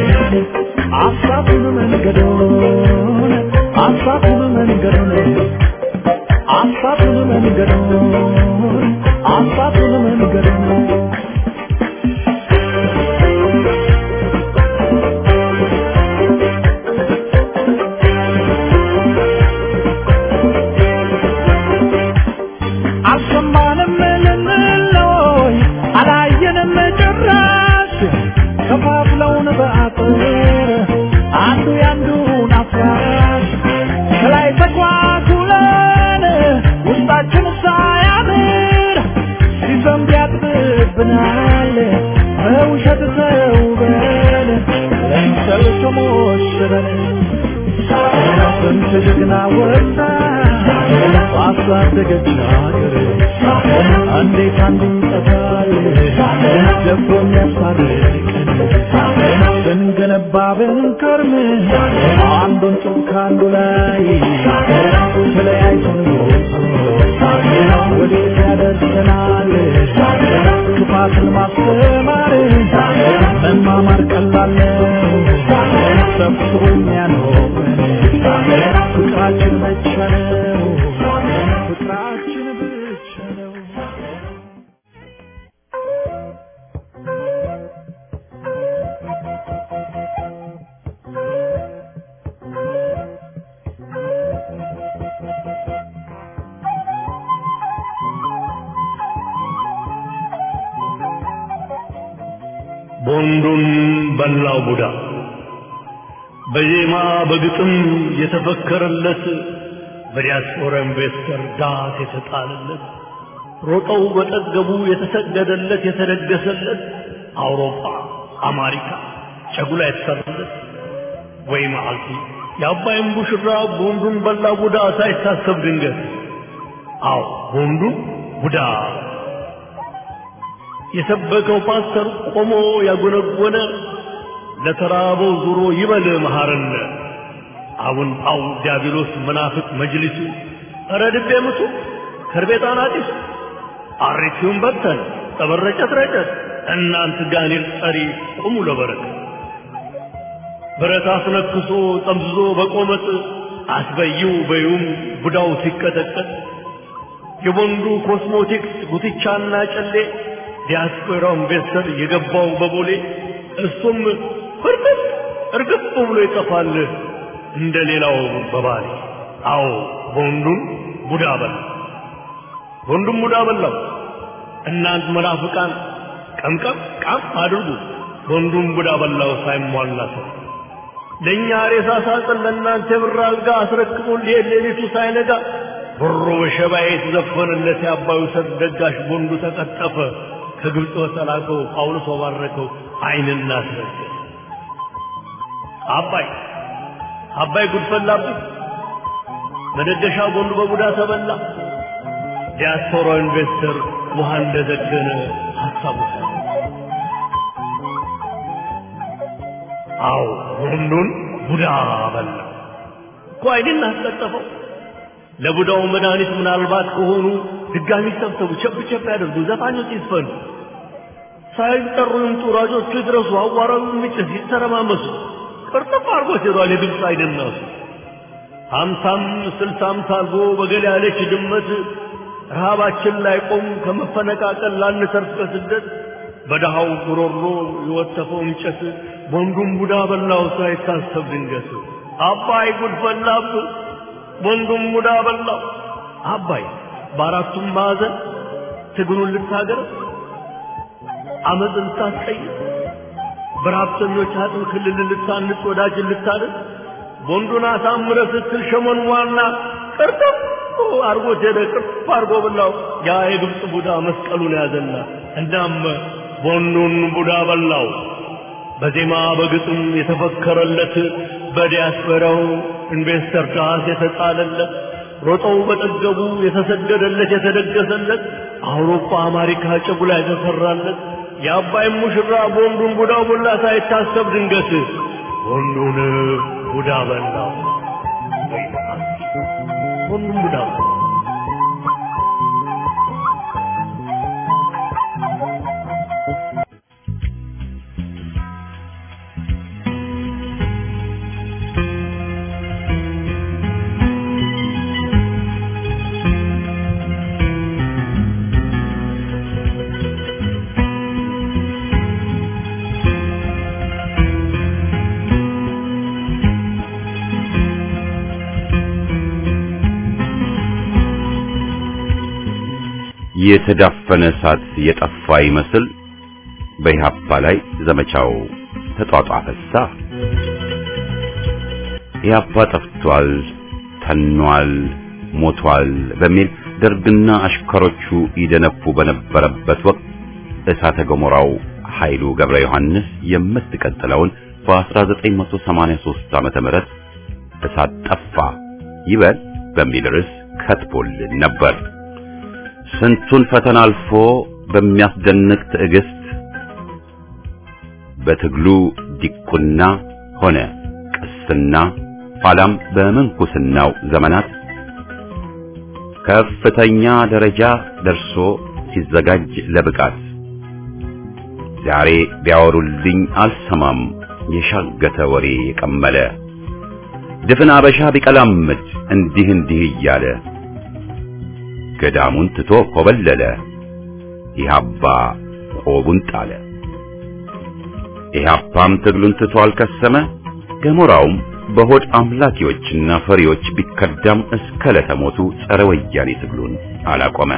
አሳቱን መንገዶን አሳቱን መንገዶን አሳቱን መንገዶን አሳቱን መንገዶን አልሰማንም ልንለይ አላየንም ጭራሽ ከፋፍለውን በአጥር አንዱ ያንዱን አፍራሽ ከላይ ተኳኩለን ውስጣችን ሳያምር ሲዘንብ ያጥብብናል በውሸት ተውበን ለምሰል ተሞሽረን ስንት ጀግና ወጣ ባሳደገች ሀገር እንዴት አንዱ ይጠፋል ደፍሮ የሚያስታርቀን ስንገነባ ብንከርም አንዱን ጡብ ከአንዱ ላይ ተለያይቶን ወዴት ያደርሰናል ክፋትን ማስተማር መማማር ቀላል ነው ሰብስቦ የሚያኖረን ፍቅራችን ብቻ ነው ፍቅራችን ብቻ ነው ቦንዱን በላው ቡዳ በዜማ በግጥም የተፈከረለት በዲያስፖራ ኢንቨስተር ዳት የተጣለለት ሮጠው በጠገቡ የተሰገደለት የተደገሰለት አውሮፓ አሜሪካ ጨጉላ የተሰራለት ወይ መዓልቲ የአባይን ቡሽራ ቦንዱን በላ ቡዳ ሳይታሰብ ድንገት አዎ ቦንዱን ቡዳ የሰበከው ፓስተር ቆሞ ያጎነጎነ ለተራበው ዙሮ ይበል መሐረነ አቡን ጳው ዲያብሎስ መናፍቅ መጅሊሱ ኧረ ድቤ ምቱ ከርቤጣን አጢሱ አሪቲውን በተን ጠበረጨት ረጨት እናንት ጋኔል ጠሪ ቁሙ ለበረከት ብረት አስነክሶ ጠምዝዞ በቆመጥ አስበይው በዩም ቡዳው ሲቀጠቀጥ የቦንዱ ኮስሞቲክስ ጉትቻና ጨሌ ዲያስፖራው ኢንቨስተር የገባው በቦሌ እሱም ፍርጥጥ እርግፍ ብሎ ይጠፋል እንደ ሌላው በባሌ። አዎ ቦንዱን ቡዳ በላ፣ ቦንዱን ቡዳ በላው። እናንት መናፍቃን ቀምቀም ቃም አድርጉ፣ ቦንዱን ቡዳ በላው ሳይሟላ ሰው ለእኛ ሬሳ ሳጥን ለእናንተ የብር አልጋ አስረክቦ ሊሄድ ሌሊቱ ሳይነጋ ብሮ በሸባ የተዘፈነለት የአባዩ ሰርግ ደጋሽ ቦንዱ ተቀጠፈ። ከግብፅ በተላከው ጳውሎስ ባረከው ዓይንና አስረገ አባይ አባይ ጉድፈላብኝ መደገሻ ቦንዱ በቡዳ ተበላ። ዲያስፖራ ኢንቨስተር ውሃ እንደዘገነ ሀሳቡ አዎ ቦንዱን ቡዳ በላ እኮ ዓይንን አስቀጠፈው። ለቡዳው መድኃኒት ምናልባት ከሆኑ ድጋሚ ሰብሰቡ፣ ቸብ ቸብ ያደርጉ፣ ዘፋኞች ይስፈኑ፣ ሳይጠሩ ይምጡ፣ ሯጮቹ ይድረሱ፣ አዋራው የሚጭስ ይተረማመሱ። ቅርጥፍ አድርጎ ሄዷል የግብፅ አይደናሱ ሀምሳም ስልሳም ታርጎ በገል ያለች ድመት ረሃባችን ላይ ቆም ከመፈነቃቀል ላንተርፍ ከስደት በደሃው ጉሮሮ የወተፈው እንጨት ቦንዱን ቡዳ በላው ሳይታሰብ ድንገት አባይ ጉድ ፈላብ ቦንዱን ቡዳ በላው አባይ በአራቱም ማዕዘን ትግሉን ልታገር አመፅን ልታስቀይር በረሀብተኞች አጥም ክልል ልታንጽ ወዳጅን ልታደር ቦንዱን አሳምረ ስትል ሸመን ዋና ቅርጥፍ አርጎት ሄደ ቅርጥፍ አርጎ በላው ያ የግብፅ ቡዳ መስቀሉን ያዘና እናም ቦንዱን ቡዳ በላው በዜማ በግጥም የተፈከረለት በዲያስፖራው ኢንቨስተር ዳስ የተጣለለት ሮጠው በጠገቡ የተሰገደለት የተደገሰለት አውሮፓ አሜሪካ ጭጉላ የተሰራለት የአባይ ሙሽራ ቦንዱን ቡዳ ቦላ ሳይታሰብ ድንገት ቦንዱን ቡዳ በላው ቦንዱን ቡዳ በላው የተዳፈነ እሳት የጠፋ ይመስል በኢህአፓ ላይ ዘመቻው ተጧጧፈሳ። ኢህአፓ ጠፍቷል፣ ተኗል፣ ሞቷል በሚል ደርግና አሽከሮቹ ይደነፉ በነበረበት ወቅት እሳተ ገሞራው ኃይሉ ገብረ ዮሐንስ የምትቀጥለውን በ1983 ዓመተ ምህረት እሳት ጠፋ ይበል በሚል ርዕስ ከትቦልን ነበር። ስንቱን ፈተና አልፎ በሚያስደንቅ ትዕግስት በትግሉ ዲቁና ሆነ ቅስና ኋላም በምንኩስናው ዘመናት ከፍተኛ ደረጃ ደርሶ ሲዘጋጅ ለብቃት ዛሬ ቢያወሩልኝ አልሰማም የሻገተ ወሬ የቀመለ ድፍን አበሻ ቢቀላምድ እንዲህ እንዲህ እያለ ገዳሙን ትቶ ኮበለለ ኢህአፓ ቆቡን ጣለ። ኢህአፓም ትግሉን ትቶ አልከሰመ ገሞራውም በሆድ አምላኪዎችና ፈሪዎች ቢከዳም እስከ ለተሞቱ ጸረ ወያኔ ትግሉን አላቆመ።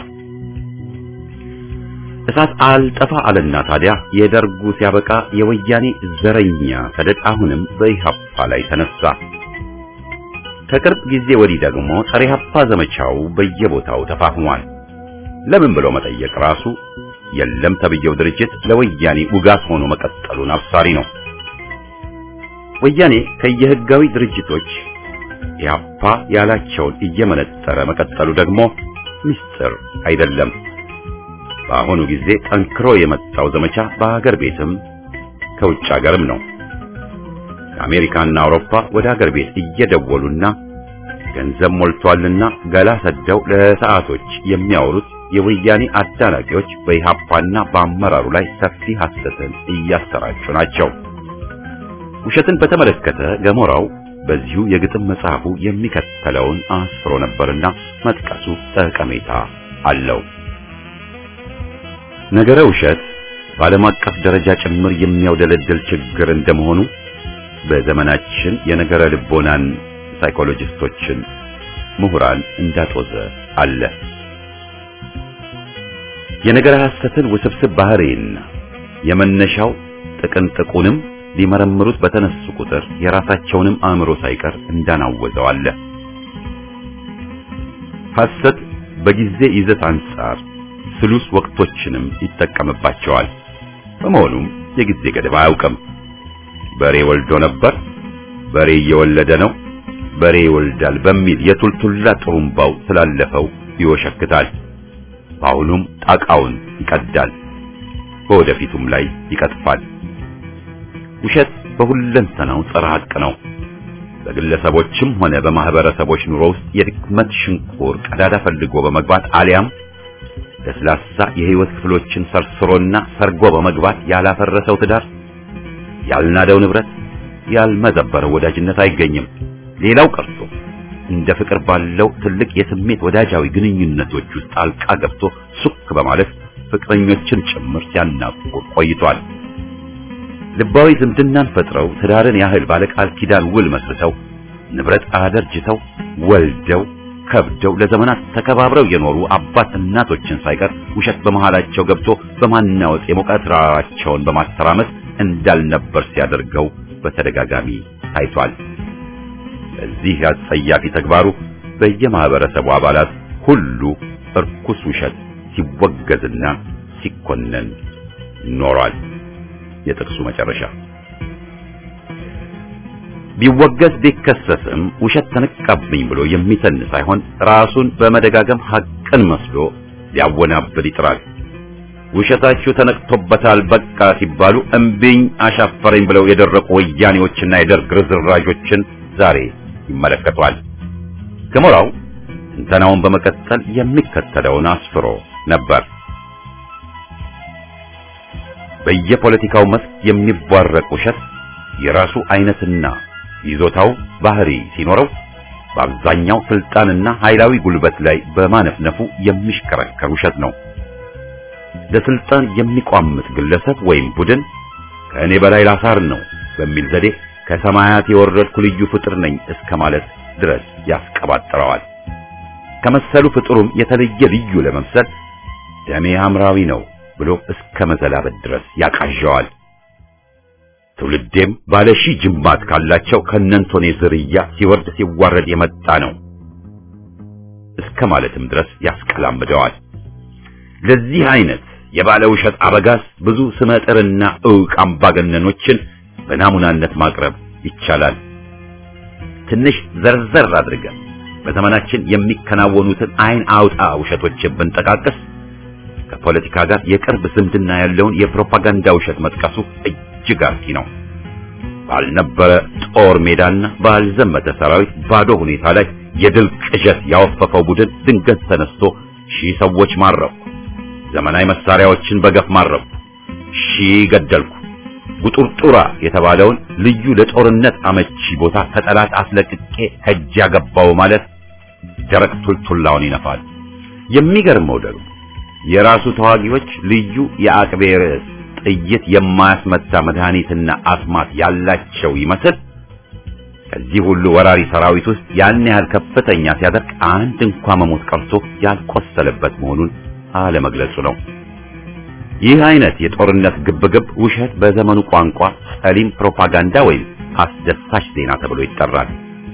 እሳት አልጠፋ አለና ታዲያ የደርጉ ሲያበቃ የወያኔ ዘረኛ ሰደድ አሁንም በኢህአፓ ላይ ተነሳ። ከቅርብ ጊዜ ወዲህ ደግሞ ጸረ ኢህአፓ ዘመቻው በየቦታው ተፋፍሟል። ለምን ብሎ መጠየቅ ራሱ የለም ተብየው ድርጅት ለወያኔ ውጋት ሆኖ መቀጠሉን አብሳሪ ነው። ወያኔ ከየህጋዊ ድርጅቶች ኢህአፓ ያላቸውን እየመነጠረ መቀጠሉ ደግሞ ምስጢር አይደለም። በአሁኑ ጊዜ ጠንክሮ የመጣው ዘመቻ በአገር ቤትም ከውጭ አገርም ነው። ከአሜሪካና አውሮፓ ወደ አገር ቤት እየደወሉና ገንዘብ ሞልቷልና ገላ ሰደው ለሰዓቶች የሚያወሩት የወያኔ አዳናቂዎች በኢህአፓና በአመራሩ ላይ ሰፊ ሐሰትን እያሰራጩ ናቸው። ውሸትን በተመለከተ ገሞራው በዚሁ የግጥም መጽሐፉ የሚከተለውን አስፍሮ ነበርና መጥቀሱ ጠቀሜታ አለው። ነገረ ውሸት በዓለም አቀፍ ደረጃ ጭምር የሚያውደለድል ችግር እንደመሆኑ በዘመናችን የነገረ ልቦናን ሳይኮሎጂስቶችን ምሁራን እንዳጦዘ አለ። የነገረ ሐሰትን ውስብስብ ባህሪና የመነሻው ጥቅንጥቁንም ሊመረምሩት በተነሱ ቁጥር የራሳቸውንም አእምሮ ሳይቀር እንዳናወዘው አለ። ሐሰት በጊዜ ይዘት አንጻር ስሉስ ወቅቶችንም ይጠቀምባቸዋል። በመሆኑም የጊዜ ገደብ አያውቅም። በሬ ወልዶ ነበር፣ በሬ እየወለደ ነው፣ በሬ ይወልዳል በሚል የቱልቱላ ጥሩምባው ስላለፈው ይወሸክታል። በአሁኑም ጣቃውን ይቀዳል፣ በወደፊቱም ላይ ይቀጥፋል። ውሸት በሁለንተናው ጸረ ሐቅ ነው። በግለሰቦችም ሆነ በማህበረሰቦች ኑሮ ውስጥ የድክመት ሽንቁር ቀዳዳ ፈልጎ በመግባት አሊያም ለስላሳ የህይወት ክፍሎችን ሰርስሮና ሰርጎ በመግባት ያላፈረሰው ትዳር፣ ያልናደው ንብረት፣ ያልመዘበረው ወዳጅነት አይገኝም። ሌላው ቀርቶ እንደ ፍቅር ባለው ትልቅ የስሜት ወዳጃዊ ግንኙነቶች ውስጥ ጣልቃ ገብቶ ሱክ በማለት ፍቅረኞችን ጭምር ሲያናቁር ቆይቷል። ልባዊ ዝምድናን ፈጥረው ትዳርን ያህል ባለቃል ኪዳን ውል መስርተው ንብረት አደርጅተው ወልደው ከብደው ለዘመናት ተከባብረው የኖሩ አባት እናቶችን ሳይቀር ውሸት በመሃላቸው ገብቶ በማናወጥ የሞቀ ትዳራቸውን በማተራመስ እንዳልነበር ሲያደርገው በተደጋጋሚ ታይቷል። በዚህ አጸያፊ ተግባሩ በየማህበረሰቡ አባላት ሁሉ እርኩስ ውሸት ሲወገዝና ሲኮነን ኖሯል። የጥቅሱ መጨረሻ ቢወገዝ ቢከሰስም ውሸት ተነቃብኝ ብሎ የሚተን ሳይሆን ራሱን በመደጋገም ሐቅን መስሎ ሊያወናብድ ይጥራል። ውሸታችሁ ተነቅቶበታል በቃ ሲባሉ እምቢኝ አሻፈረኝ ብለው የደረቁ ወያኔዎችና የደርግ ርዝራዦችን ዛሬ ይመለከቷል። ገሞራው ትንተናውን በመቀጠል የሚከተለውን አስፍሮ ነበር። በየፖለቲካው መስክ የሚቧረቅ ውሸት የራሱ አይነትና ይዞታው ባህሪ ሲኖረው በአብዛኛው ስልጣንና ኃይላዊ ጉልበት ላይ በማነፍነፉ የሚሽከረከር ውሸት ነው። ለስልጣን የሚቋምጥ ግለሰብ ወይም ቡድን ከእኔ በላይ ላሳር ነው በሚል ዘዴ ከሰማያት የወረድኩ ልዩ ፍጥር ነኝ እስከ ማለት ድረስ ያስቀባጥረዋል። ከመሰሉ ፍጥሩም የተለየ ልዩ ለመምሰል ደሜ ሐምራዊ ነው ብሎ እስከ መዘላበት ድረስ ያቃዣዋል። ትውልዴም ባለ ሺህ ጅማት ካላቸው ከነንቶኔ ዝርያ ሲወርድ ሲዋረድ የመጣ ነው እስከ ማለትም ድረስ ያስቀላምደዋል። ለዚህ አይነት የባለ ውሸት አበጋዝ ብዙ ስመጥርና ዕውቅ አምባገነኖችን በናሙናነት ማቅረብ ይቻላል። ትንሽ ዘርዘር አድርገን በዘመናችን የሚከናወኑትን አይን አውጣ ውሸቶችን ብንጠቃቅስ ከፖለቲካ ጋር የቅርብ ዝምድና ያለውን የፕሮፓጋንዳ ውሸት መጥቀሱ እጅግ አርኪ ነው። ባልነበረ ጦር ሜዳና ባልዘመተ ሰራዊት ባዶ ሁኔታ ላይ የድል ቅዠት ያወፈፈው ቡድን ድንገት ተነስቶ ሺህ ሰዎች ማረኩ፣ ዘመናዊ መሳሪያዎችን በገፍ ማረኩ፣ ሺህ ገደልኩ፣ ጉጡርጡራ የተባለውን ልዩ ለጦርነት አመቺ ቦታ ከጠላት አስለቅቄ ከእጅ ያገባው ማለት ደረቅ ቱልቱላውን ይነፋል። የሚገርመው ደግሞ የራሱ ተዋጊዎች ልዩ የአቅቤ ርዕስ ጥይት የማያስመታ መድኃኒትና አስማት ያላቸው ይመስል ከዚህ ሁሉ ወራሪ ሰራዊት ውስጥ ያን ያህል ከፍተኛ ሲያደርግ አንድ እንኳ መሞት ቀርቶ ያልቆሰለበት መሆኑን አለመግለጹ ነው። ይህ አይነት የጦርነት ግብግብ ውሸት በዘመኑ ቋንቋ ጸሊም ፕሮፓጋንዳ ወይም አስደሳች ዜና ተብሎ ይጠራል።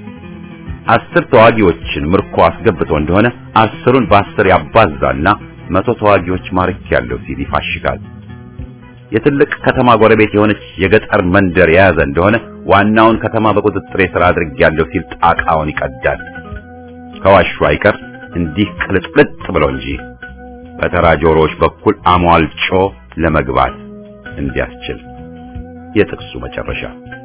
አስር ተዋጊዎችን ምርኮ አስገብቶ እንደሆነ አስሩን በአስር ያባዛና መቶ ተዋጊዎች ማርክ ያለው ሲል ይፋሽጋል። የትልቅ ከተማ ጎረቤት የሆነች የገጠር መንደር የያዘ እንደሆነ ዋናውን ከተማ በቁጥጥር ስር አድርጌያለሁ ሲል ጣቃውን ይቀዳል። ከዋሹ አይቀር እንዲህ ቅልጥልጥ ብሎ እንጂ በተራ ጆሮዎች በኩል አሟልጮ ለመግባት እንዲያስችል። የጥቅሱ መጨረሻ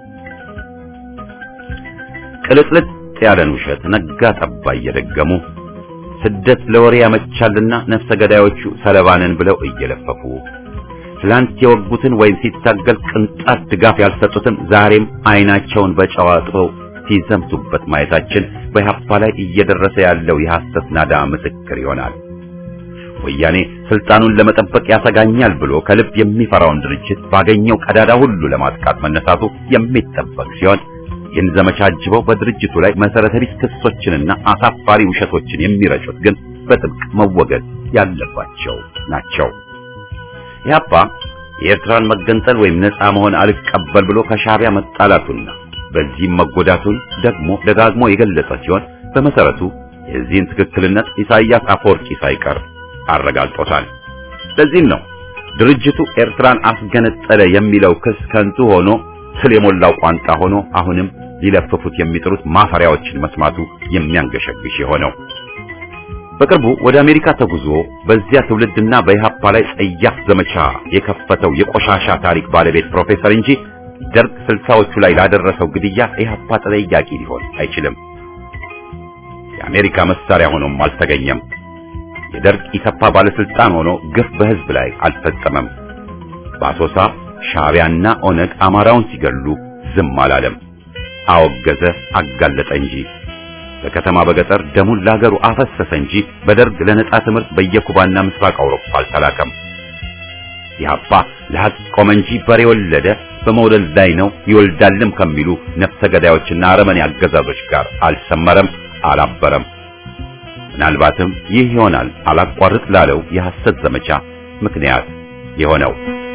ቅልጥልጥ ያለን ውሸት ነጋ ጠባ እየደገሙ ስደት ለወሬ ያመቻልና ነፍሰ ገዳዮቹ ሰለባንን ብለው እየለፈፉ ትላንት የወጉትን ወይም ሲታገል ቅንጣት ድጋፍ ያልሰጡትን ዛሬም አይናቸውን በጨው አጥበው ሲዘምቱበት ማየታችን በኢህአፓ ላይ እየደረሰ ያለው የሐሰት ናዳ ምስክር ይሆናል። ወያኔ ስልጣኑን ለመጠበቅ ያሰጋኛል ብሎ ከልብ የሚፈራውን ድርጅት ባገኘው ቀዳዳ ሁሉ ለማጥቃት መነሳቱ የሚጠበቅ ሲሆን ይህን ዘመቻ አጅበው በድርጅቱ ላይ መሰረተ ቢስ ክሶችንና አሳፋሪ ውሸቶችን የሚረጩት ግን በጥብቅ መወገድ ያለባቸው ናቸው። ኢህአፓ የኤርትራን መገንጠል ወይም ነፃ መሆን አልቀበል ብሎ ከሻዕቢያ መጣላቱና በዚህም መጎዳቱን ደግሞ ደጋግሞ የገለጸ ሲሆን በመሰረቱ የዚህን ትክክልነት ኢሳይያስ አፈወርቂ ሳይቀር አረጋግጦታል። ለዚህም ነው ድርጅቱ ኤርትራን አስገነጠለ የሚለው ክስ ከንቱ ሆኖ ስለ የሞላው ቋንጣ ሆኖ አሁንም ሊለፍፉት የሚጥሩት ማፈሪያዎችን መስማቱ የሚያንገሸግሽ የሆነው። በቅርቡ ወደ አሜሪካ ተጉዞ በዚያ ትውልድና በኢህአፓ ላይ ጸያፍ ዘመቻ የከፈተው የቆሻሻ ታሪክ ባለቤት ፕሮፌሰር እንጂ ደርግ ስልሳዎቹ ላይ ላደረሰው ግድያ ኢህአፓ ተጠያቂ ሊሆን አይችልም። የአሜሪካ መሳሪያ ሆኖም አልተገኘም። የደርግ ኢሰፓ ባለስልጣን ሆኖ ግፍ በህዝብ ላይ አልፈጸመም። በአሶሳ ሻዕቢያና ኦነግ አማራውን ሲገሉ ዝም አላለም። አወገዘ፣ አጋለጠ እንጂ በከተማ በገጠር ደሙን ለሀገሩ አፈሰሰ እንጂ በደርግ ለነጻ ትምህርት በየኩባና ምስራቅ አውሮፓ አልተላከም። ኢህአፓ ለሐቅ ቆመ እንጂ በሬ ወለደ፣ በመውለድ ላይ ነው ይወልዳልም ከሚሉ ነፍሰ ገዳዮችና አረመኔ አገዛዞች ጋር አልሰመረም፣ አላበረም። ምናልባትም ይህ ይሆናል አላቋርጥ ላለው የሐሰት ዘመቻ ምክንያት የሆነው።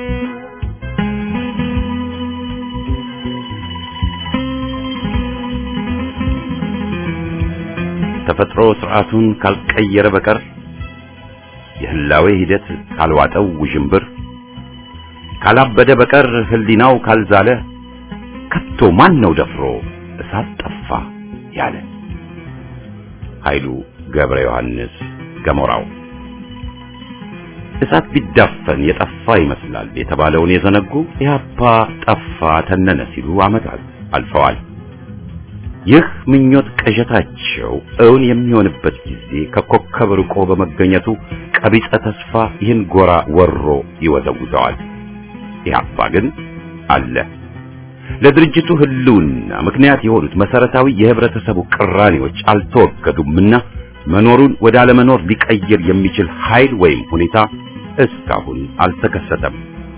ተፈጥሮ ስርዓቱን ካልቀየረ በቀር የህላዌ ሂደት ካልዋጠው ውዥንብር ካላበደ በቀር ህሊናው ካልዛለ ከቶ ማን ነው ደፍሮ እሳት ጠፋ ያለ? ኃይሉ ገብረ ዮሐንስ ገሞራው። እሳት ቢዳፈን የጠፋ ይመስላል የተባለውን የዘነጉ ኢህአፓ ጠፋ ተነነ ሲሉ ዓመታት አልፈዋል። ይህ ምኞት ቅዠታቸው እውን የሚሆንበት ጊዜ ከኮከብ ርቆ በመገኘቱ ቀቢጸ ተስፋ ይህን ጎራ ወሮ ይወዘውዘዋል። ኢህአፓ ግን አለ። ለድርጅቱ ህልውና ምክንያት የሆኑት መሰረታዊ የህብረተሰቡ ቅራኔዎች አልተወገዱምና መኖሩን ወደ አለመኖር ሊቀይር የሚችል ኃይል ወይም ሁኔታ እስካሁን አልተከሰተም።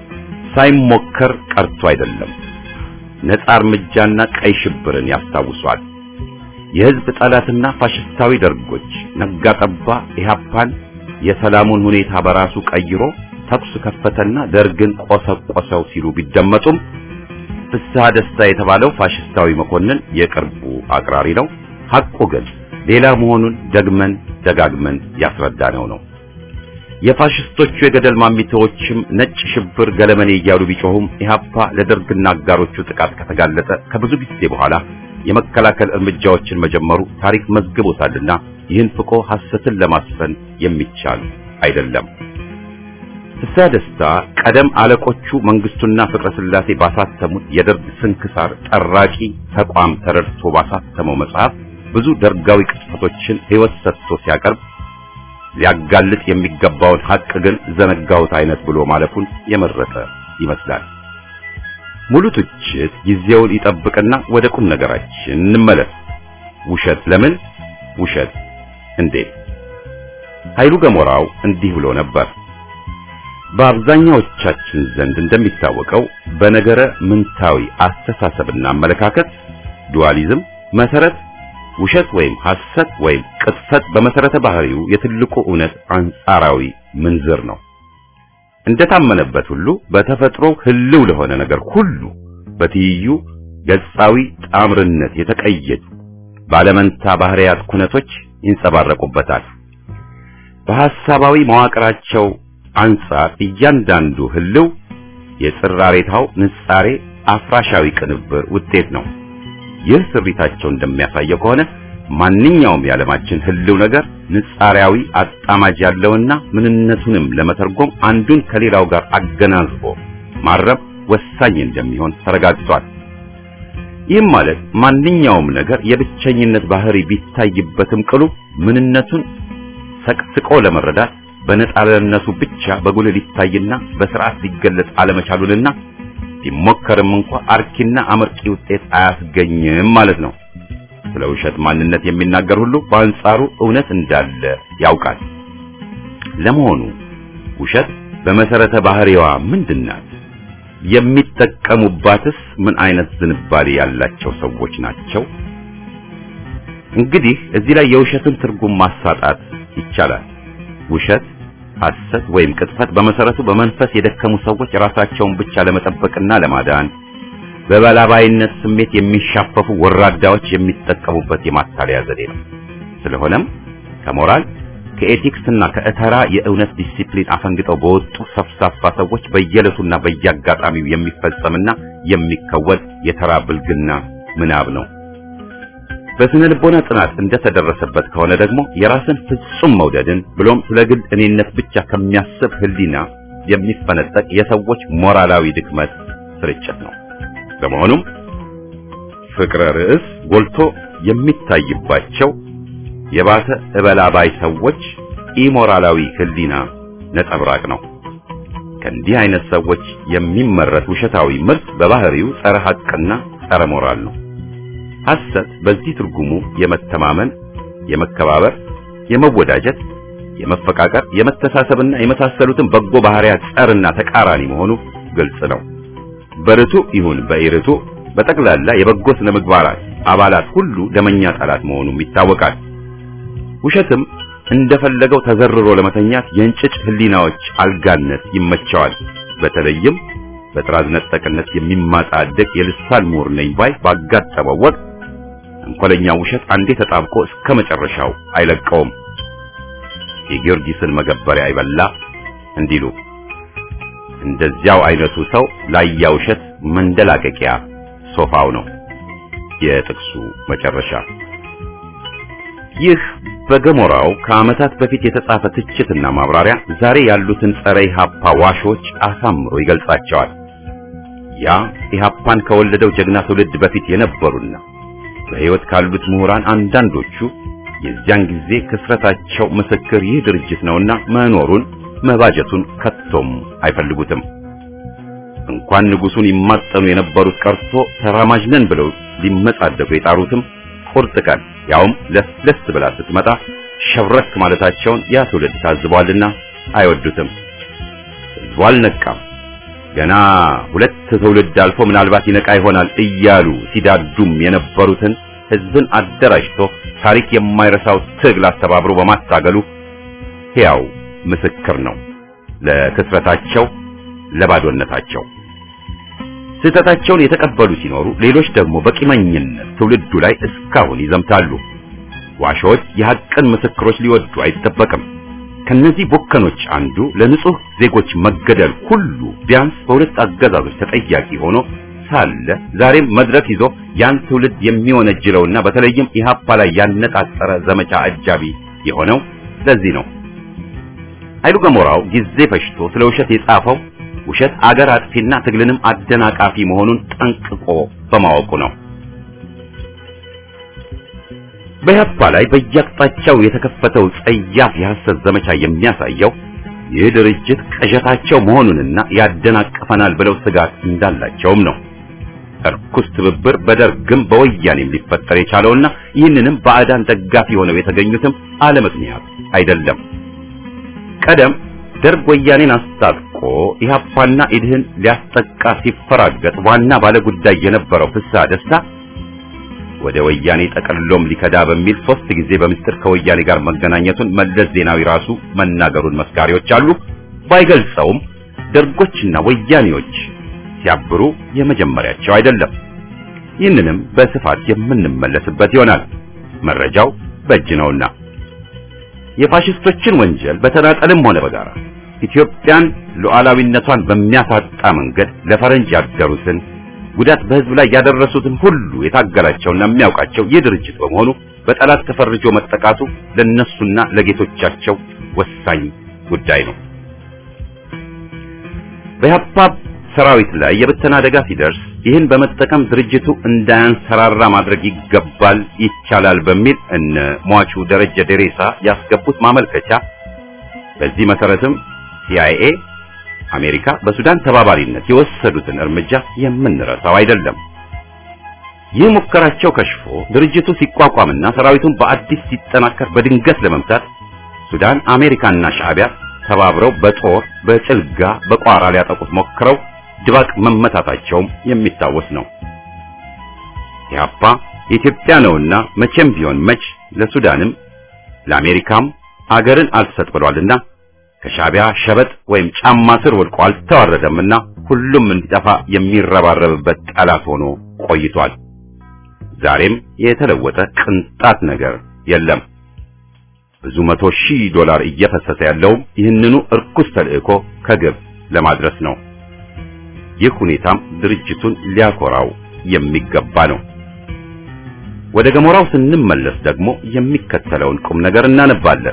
ሳይሞከር ቀርቶ አይደለም። ነጻ እርምጃና ቀይ ሽብርን ያስታውሷል። የህዝብ ጠላትና ፋሽስታዊ ደርጎች ነጋ ጠባ ኢህአፓን የሰላሙን ሁኔታ በራሱ ቀይሮ ተኩስ ከፈተና ደርግን ቆሰቆሰው ሲሉ ቢደመጡም ፍስሐ ደስታ የተባለው ፋሽስታዊ መኮንን የቅርቡ አቅራሪ ነው። ሐቁ ግን ሌላ መሆኑን ደግመን ደጋግመን ያስረዳነው ነው። የፋሽስቶቹ የገደል ማሚታዎችም ነጭ ሽብር ገለመኔ እያሉ ቢጮሁም ኢህአፓ ለደርግና አጋሮቹ ጥቃት ከተጋለጠ ከብዙ ጊዜ በኋላ የመከላከል እርምጃዎችን መጀመሩ ታሪክ መዝግቦታልና ይህን ፍቆ ሐሰትን ለማስፈን የሚቻል አይደለም። ፍስሐ ደስታ ቀደም አለቆቹ መንግስቱና ፍቅረ ስላሴ ባሳተሙት የደርግ ስንክሳር ጠራቂ ተቋም ተረድቶ ባሳተመው መጽሐፍ ብዙ ደርጋዊ ቅጥፈቶችን ሕይወት ሰጥቶ ሲያቀርብ ሊያጋልጥ የሚገባውን ሐቅ ግን ዘነጋሁት አይነት ብሎ ማለፉን የመረጠ ይመስላል። ሙሉ ትችት ጊዜውን ይጠብቅና ወደ ቁም ነገራችን እንመለስ። ውሸት ለምን? ውሸት እንዴት? ኃይሉ ገሞራው እንዲህ ብሎ ነበር። በአብዛኛዎቻችን ዘንድ እንደሚታወቀው በነገረ ምንታዊ አስተሳሰብና አመለካከት ዱዋሊዝም መሰረት ውሸት ወይም ሐሰት ወይም ቅጥፈት በመሰረተ ባህሪው የትልቁ እውነት አንጻራዊ ምንዝር ነው። እንደታመነበት ሁሉ በተፈጥሮ ህልው ለሆነ ነገር ሁሉ በትይዩ ገጻዊ ጣምርነት የተቀየጡ ባለመንታ ባህሪያት ኩነቶች ይንጸባረቁበታል። በሐሳባዊ መዋቅራቸው አንጻር እያንዳንዱ ህልው የጽራሬታው ንጻሬ አፍራሻዊ ቅንብር ውጤት ነው። ይህ ስሪታቸው እንደሚያሳየው ከሆነ ማንኛውም የዓለማችን ህልው ነገር ንጻሪያዊ አጣማጅ ያለውና ምንነቱንም ለመተርጎም አንዱን ከሌላው ጋር አገናዝቦ ማረብ ወሳኝ እንደሚሆን ተረጋግጧል። ይህም ማለት ማንኛውም ነገር የብቸኝነት ባህሪ ቢታይበትም ቅሉ ምንነቱን ሰቅስቆ ለመረዳት በነጣለነቱ ብቻ በጉልህ ሊታይና በስርዓት ሊገለጽ አለመቻሉንና ቢሞከርም እንኳ አርኪና አመርቂ ውጤት አያስገኝም ማለት ነው። ስለ ውሸት ማንነት የሚናገር ሁሉ በአንጻሩ እውነት እንዳለ ያውቃል። ለመሆኑ ውሸት በመሰረተ ባህሪዋ ምንድናት? የሚጠቀሙባትስ ምን አይነት ዝንባሌ ያላቸው ሰዎች ናቸው? እንግዲህ እዚህ ላይ የውሸትን ትርጉም ማሳጣት ይቻላል። ውሸት፣ ሐሰት ወይም ቅጥፈት በመሰረቱ በመንፈስ የደከሙ ሰዎች ራሳቸውን ብቻ ለመጠበቅና ለማዳን በበላባይነት ስሜት የሚሻፈፉ ወራዳዎች የሚጠቀሙበት የማታለያ ዘዴ ነው። ስለሆነም ከሞራል ከኤቲክስና ከእተራ የእውነት ዲሲፕሊን አፈንግጠው በወጡ ሰፍሳፋ ሰዎች በየዕለቱና በየአጋጣሚው የሚፈጸምና የሚከወን የተራ ብልግና ምናብ ነው። በስነ ልቦና ጥናት እንደተደረሰበት ከሆነ ደግሞ የራስን ፍጹም መውደድን ብሎም ስለ ግል እኔነት ብቻ ከሚያስብ ሕሊና የሚፈነጠቅ የሰዎች ሞራላዊ ድክመት ስርጭት ነው። በመሆኑም ፍቅረ ርዕስ ጎልቶ የሚታይባቸው የባሰ እበላባይ ሰዎች ኢሞራላዊ ሕሊና ነጸብራቅ ነው። ከእንዲህ አይነት ሰዎች የሚመረት ውሸታዊ ምርት በባህሪው ጸረ ሐቅና ጸረ ሞራል ነው። ሐሰት በዚህ ትርጉሙ የመተማመን፣ የመከባበር፣ የመወዳጀት፣ የመፈቃቀር፣ የመተሳሰብና የመሳሰሉትን በጎ ባህሪያት ጸርና ተቃራኒ መሆኑ ግልጽ ነው። በርቱ ይሁን በኢርቱ በጠቅላላ የበጎ ስነ ምግባራት አባላት ሁሉ ደመኛ ጠላት መሆኑም ይታወቃል። ውሸትም እንደፈለገው ተዘርሮ ለመተኛት የእንጭጭ ህሊናዎች አልጋነት ይመቸዋል። በተለይም በጥራዝ ነጠቅነት የሚማጣደቅ የልሳን ምሁር ነኝ ባይ ባጋጠመው ወቅት እንኮለኛ ውሸት አንዴ ተጣብቆ እስከ መጨረሻው አይለቀውም። የጊዮርጊስን መገበሪያ አይበላ እንዲሉ እንደዚያው አይነቱ ሰው ላያ ውሸት መንደላቀቂያ ሶፋው ነው። የጥቅሱ መጨረሻ ይህ በገሞራው ከዓመታት በፊት የተጻፈ ትችትና ማብራሪያ ዛሬ ያሉትን ጸረ ኢህአፓ ዋሾች አሳምሮ ይገልጻቸዋል። ያ ኢህአፓን ከወለደው ጀግና ትውልድ በፊት የነበሩና በሕይወት ካሉት ምሁራን አንዳንዶቹ የዚያን ጊዜ ክስረታቸው ምስክር ይህ ድርጅት ነውና መኖሩን መባጀቱን ከቶም አይፈልጉትም። እንኳን ንጉሱን ይማጠኑ የነበሩት ቀርቶ ተራማጅ ነን ብለው ሊመጻደቁ የጣሩትም ቁርጥ ቀን ያውም ለስለስ ብላ ስትመጣ ሸብረክ ማለታቸውን ያ ትውልድ ታዝቧልና አይወዱትም። ሕዝቡ አልነቃም። ገና ሁለት ትውልድ አልፎ ምናልባት ይነቃ ይሆናል እያሉ ሲዳዱም የነበሩትን ሕዝብን አደራጅቶ ታሪክ የማይረሳው ትግል አስተባብሮ በማታገሉ ሕያው ምስክር ነው ለክስረታቸው፣ ለባዶነታቸው። ስህተታቸውን የተቀበሉ ሲኖሩ፣ ሌሎች ደግሞ በቂመኝነት ትውልዱ ላይ እስካሁን ይዘምታሉ። ዋሾች የሐቅን ምስክሮች ሊወዱ አይጠበቅም። ከነዚህ ቦከኖች አንዱ ለንጹህ ዜጎች መገደል ሁሉ ቢያንስ በሁለት አገዛዞች ተጠያቂ ሆኖ ሳለ ዛሬም መድረክ ይዞ ያን ትውልድ የሚወነጅለውና በተለይም ኢህአፓ ላይ ያነጣጠረ ዘመቻ አጃቢ የሆነው ለዚህ ነው። ኃይሉ ገሞራው ጊዜ ፈጅቶ ስለ ውሸት የጻፈው ውሸት አገር አጥፊና ትግልንም አደናቃፊ መሆኑን ጠንቅቆ በማወቁ ነው። በኢህአፓ ላይ በየአቅጣጫው የተከፈተው ጸያፍ የሐሰት ዘመቻ የሚያሳየው ይህ ድርጅት ቅዠታቸው መሆኑንና ያደናቅፈናል ብለው ስጋት እንዳላቸውም ነው። እርኩስ ትብብር በደርግም በወያኔም ሊፈጠር የቻለውና ይህንንም ባዕዳን ደጋፊ ሆነው የተገኙትም አለ ምክንያት አይደለም። ቀደም ደርግ ወያኔን አስታጥቆ ኢህአፓና ኢድህን ሊያስጠቃ ሲፈራገጥ ዋና ባለጉዳይ የነበረው ፍስሐ ደስታ ወደ ወያኔ ጠቅልሎም ሊከዳ በሚል ሶስት ጊዜ በምስጢር ከወያኔ ጋር መገናኘቱን መለስ ዜናዊ ራሱ መናገሩን መስካሪዎች አሉ። ባይገልጸውም ደርጎችና ወያኔዎች ሲያብሩ የመጀመሪያቸው አይደለም። ይህንንም በስፋት የምንመለስበት ይሆናል። መረጃው በእጅ ነውና የፋሽስቶችን ወንጀል በተናጠልም ሆነ በጋራ ኢትዮጵያን ሉዓላዊነቷን በሚያሳጣ መንገድ ለፈረንጅ ያደሩትን ጉዳት በሕዝብ ላይ ያደረሱትን ሁሉ የታገላቸውና የሚያውቃቸው ይህ ድርጅት በመሆኑ በጠላት ተፈርጆ መጠቃቱ ለነሱና ለጌቶቻቸው ወሳኝ ጉዳይ ነው። በኢህአፓ ሰራዊት ላይ የብተና አደጋ ሲደርስ ይህን በመጠቀም ድርጅቱ እንዳያንሰራራ ማድረግ ይገባል፣ ይቻላል በሚል እነ ሟቹ ደረጀ ደሬሳ ያስገቡት ማመልከቻ በዚህ መሰረትም ሲአይኤ አሜሪካ በሱዳን ተባባሪነት የወሰዱትን እርምጃ የምንረሳው አይደለም። ይህ ሙከራቸው ከሽፎ ድርጅቱ ሲቋቋምና ሰራዊቱን በአዲስ ሲጠናከር በድንገት ለመምታት ሱዳን፣ አሜሪካና ሻዕቢያ ተባብረው በጦር በጭልጋ በቋራ ሊያጠቁት ሞክረው ድባቅ መመታታቸውም የሚታወስ ነው። ኢህአፓ የኢትዮጵያ ነውና መቼም ቢሆን መች ለሱዳንም ለአሜሪካም አገርን አልሰጥ ብሏልና ከሻቢያ ሸበጥ ወይም ጫማ ስር ወድቆ አልተዋረደምና ሁሉም እንዲጠፋ የሚረባረብበት ጠላት ሆኖ ቆይቷል። ዛሬም የተለወጠ ቅንጣት ነገር የለም። ብዙ መቶ ሺህ ዶላር እየፈሰሰ ያለውም ይህንኑ እርኩስ ተልእኮ ከግብ ለማድረስ ነው። ይህ ሁኔታም ድርጅቱን ሊያኮራው የሚገባ ነው። ወደ ገሞራው ስንመለስ ደግሞ የሚከተለውን ቁም ነገር እናነባለን።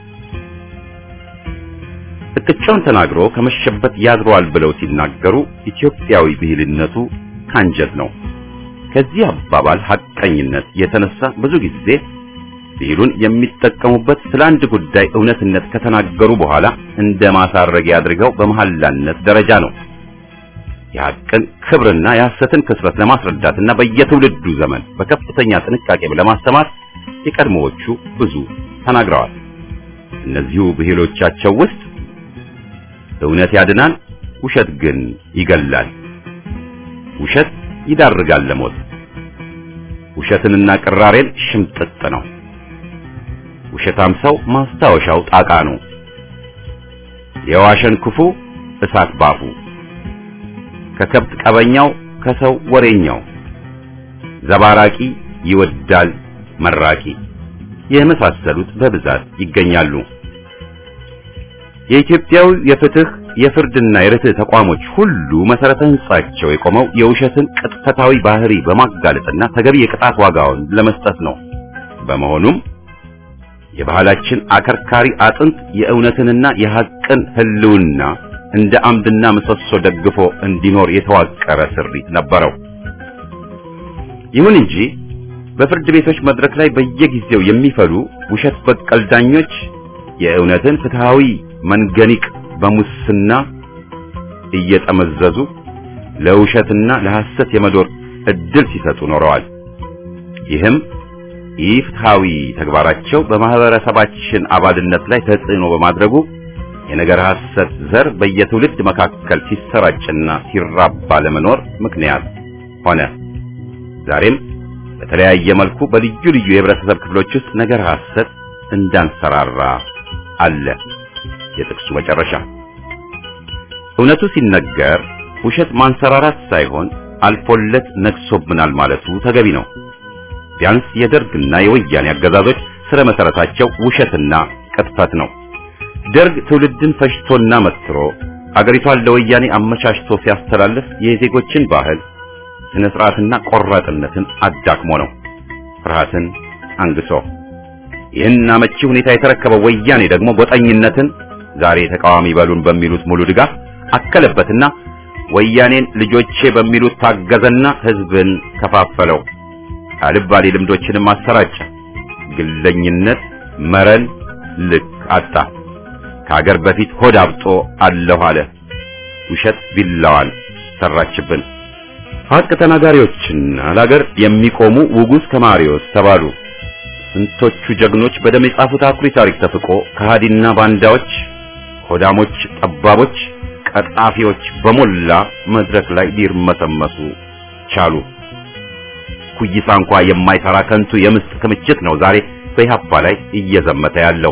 እቅጫውን ተናግሮ ከመሸበት ያድረዋል ብለው ሲናገሩ ኢትዮጵያዊ ብሂልነቱ ካንጀት ነው። ከዚህ አባባል ሐቀኝነት የተነሳ ብዙ ጊዜ ብሂሉን የሚጠቀሙበት ስለ አንድ ጉዳይ እውነትነት ከተናገሩ በኋላ እንደ ማሳረጊያ አድርገው በመሐላነት ደረጃ ነው። የሐቅን ክብርና የሐሰትን ክስረት ለማስረዳትና በየትውልዱ ዘመን በከፍተኛ ጥንቃቄ ለማስተማር የቀድሞዎቹ ብዙ ተናግረዋል። እነዚሁ ብሂሎቻቸው ውስጥ እውነት ያድናል፣ ውሸት ግን ይገላል። ውሸት ይዳርጋል ለሞት። ውሸትንና ቅራሬን ሽምጥጥ ነው። ውሸታም ሰው ማስታወሻው ጣቃ ነው። የዋሸን ክፉ እሳት ባፉ፣ ከከብት ቀበኛው ከሰው ወሬኛው፣ ዘባራቂ ይወዳል መራቂ የመሳሰሉት በብዛት ይገኛሉ። የኢትዮጵያው የፍትህ የፍርድና የርትዕ ተቋሞች ሁሉ መሰረተ ህንጻቸው የቆመው የውሸትን ቅጥፈታዊ ባህሪ በማጋለጥና ተገቢ የቅጣት ዋጋውን ለመስጠት ነው። በመሆኑም የባህላችን አከርካሪ አጥንት የእውነትንና የሐቅን ህልውና እንደ አምድና ምሰሶ ደግፎ እንዲኖር የተዋቀረ ስሪት ነበረው። ይሁን እንጂ በፍርድ ቤቶች መድረክ ላይ በየጊዜው የሚፈሉ ውሸት በቀል ዳኞች የእውነትን ፍትሃዊ መንገኒቅ በሙስና እየጠመዘዙ ለውሸትና ለሐሰት የመዶር እድል ሲሰጡ ኖረዋል። ይህም ኢፍትሃዊ ተግባራቸው በማህበረሰባችን አባልነት ላይ ተጽዕኖ በማድረጉ የነገር ሐሰት ዘር በየትውልድ መካከል ሲሰራጭና ሲራባ ለመኖር ምክንያት ሆነ። ዛሬም በተለያየ መልኩ በልዩ ልዩ የህብረተሰብ ክፍሎች ውስጥ ነገር ሐሰት እንዳንሰራራ አለ። የጥቅሱ መጨረሻ እውነቱ ሲነገር ውሸት ማንሰራራት ሳይሆን አልፎለት ነግሶብናል ማለቱ ተገቢ ነው። ቢያንስ የደርግና የወያኔ አገዛዞች ስለ መሰረታቸው ውሸትና ቅጥፈት ነው። ደርግ ትውልድን ፈጅቶና መትሮ አገሪቷን ለወያኔ አመቻችቶ ሲያስተላልፍ የዜጎችን ባህል ስነ ስርዓትና ቆራጥነትን አዳክሞ ነው። ፍርሃትን አንግሶ ይህን አመቺ ሁኔታ የተረከበው ወያኔ ደግሞ ጎጠኝነትን ዛሬ ተቃዋሚ በሉን በሚሉት ሙሉ ድጋፍ አከለበትና ወያኔን ልጆቼ በሚሉት ታገዘና ህዝብን ከፋፈለው። አልባሌ ልምዶችንም አሰራጨ። ግለኝነት መረን ልክ አጣ። ከሀገር በፊት ሆድ አብጦ አለሁ አለ። ውሸት ቢላዋን ሰራችብን። ሀቅ ተናጋሪዎችና ለሀገር የሚቆሙ ውጉዝ ከማሪዎስ ተባሉ። ስንቶቹ ጀግኖች በደም የጻፉት አኩሪ ታሪክ ተፍቆ ከሃዲና ባንዳዎች፣ ሆዳሞች፣ ጠባቦች፣ ቀጣፊዎች በሞላ መድረክ ላይ ሊርመሰመሱ ቻሉ። ኩይሳ እንኳ የማይሰራ ከንቱ የምስጥ ክምችት ነው ዛሬ በኢህአፓ ላይ እየዘመተ ያለው።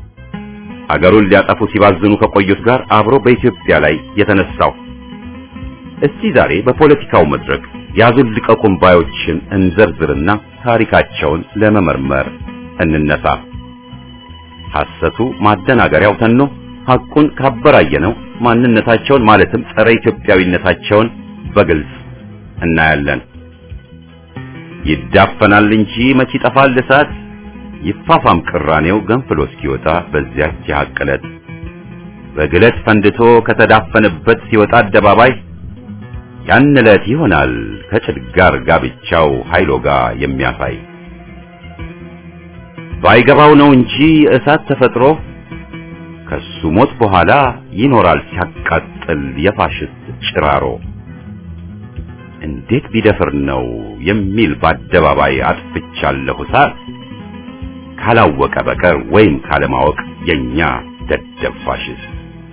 አገሩን ሊያጠፉ ሲባዝኑ ከቆዩት ጋር አብሮ በኢትዮጵያ ላይ የተነሳው። እስቲ ዛሬ በፖለቲካው መድረክ ያዙን ልቀቁን ባዮችን እንዘርዝርና ታሪካቸውን ለመመርመር እንነሳ። ሐሰቱ ማደናገሪያው ተኖ ሐቁን ካበራየነው ማንነታቸውን ማለትም ጸረ ኢትዮጵያዊነታቸውን በግልጽ እናያለን። ይዳፈናል እንጂ መች ይጠፋል እሳት፣ ይፋፋም ቅራኔው ገንፍሎ እስኪወጣ በዚያች የሐቅ ዕለት በግለት ፈንድቶ ከተዳፈነበት ሲወጣ አደባባይ ያን ዕለት ይሆናል ከጭድ ጋር ጋብቻው ኃይሎ ጋር የሚያሳይ ባይገባው ነው እንጂ እሳት ተፈጥሮ ከሱ ሞት በኋላ ይኖራል ሲያቃጥል የፋሽስት ጭራሮ። እንዴት ቢደፍር ነው የሚል በአደባባይ አጥፍቻለሁ እሳት ካላወቀ በቀር ወይም ካለማወቅ የኛ ደደብ ፋሽስት።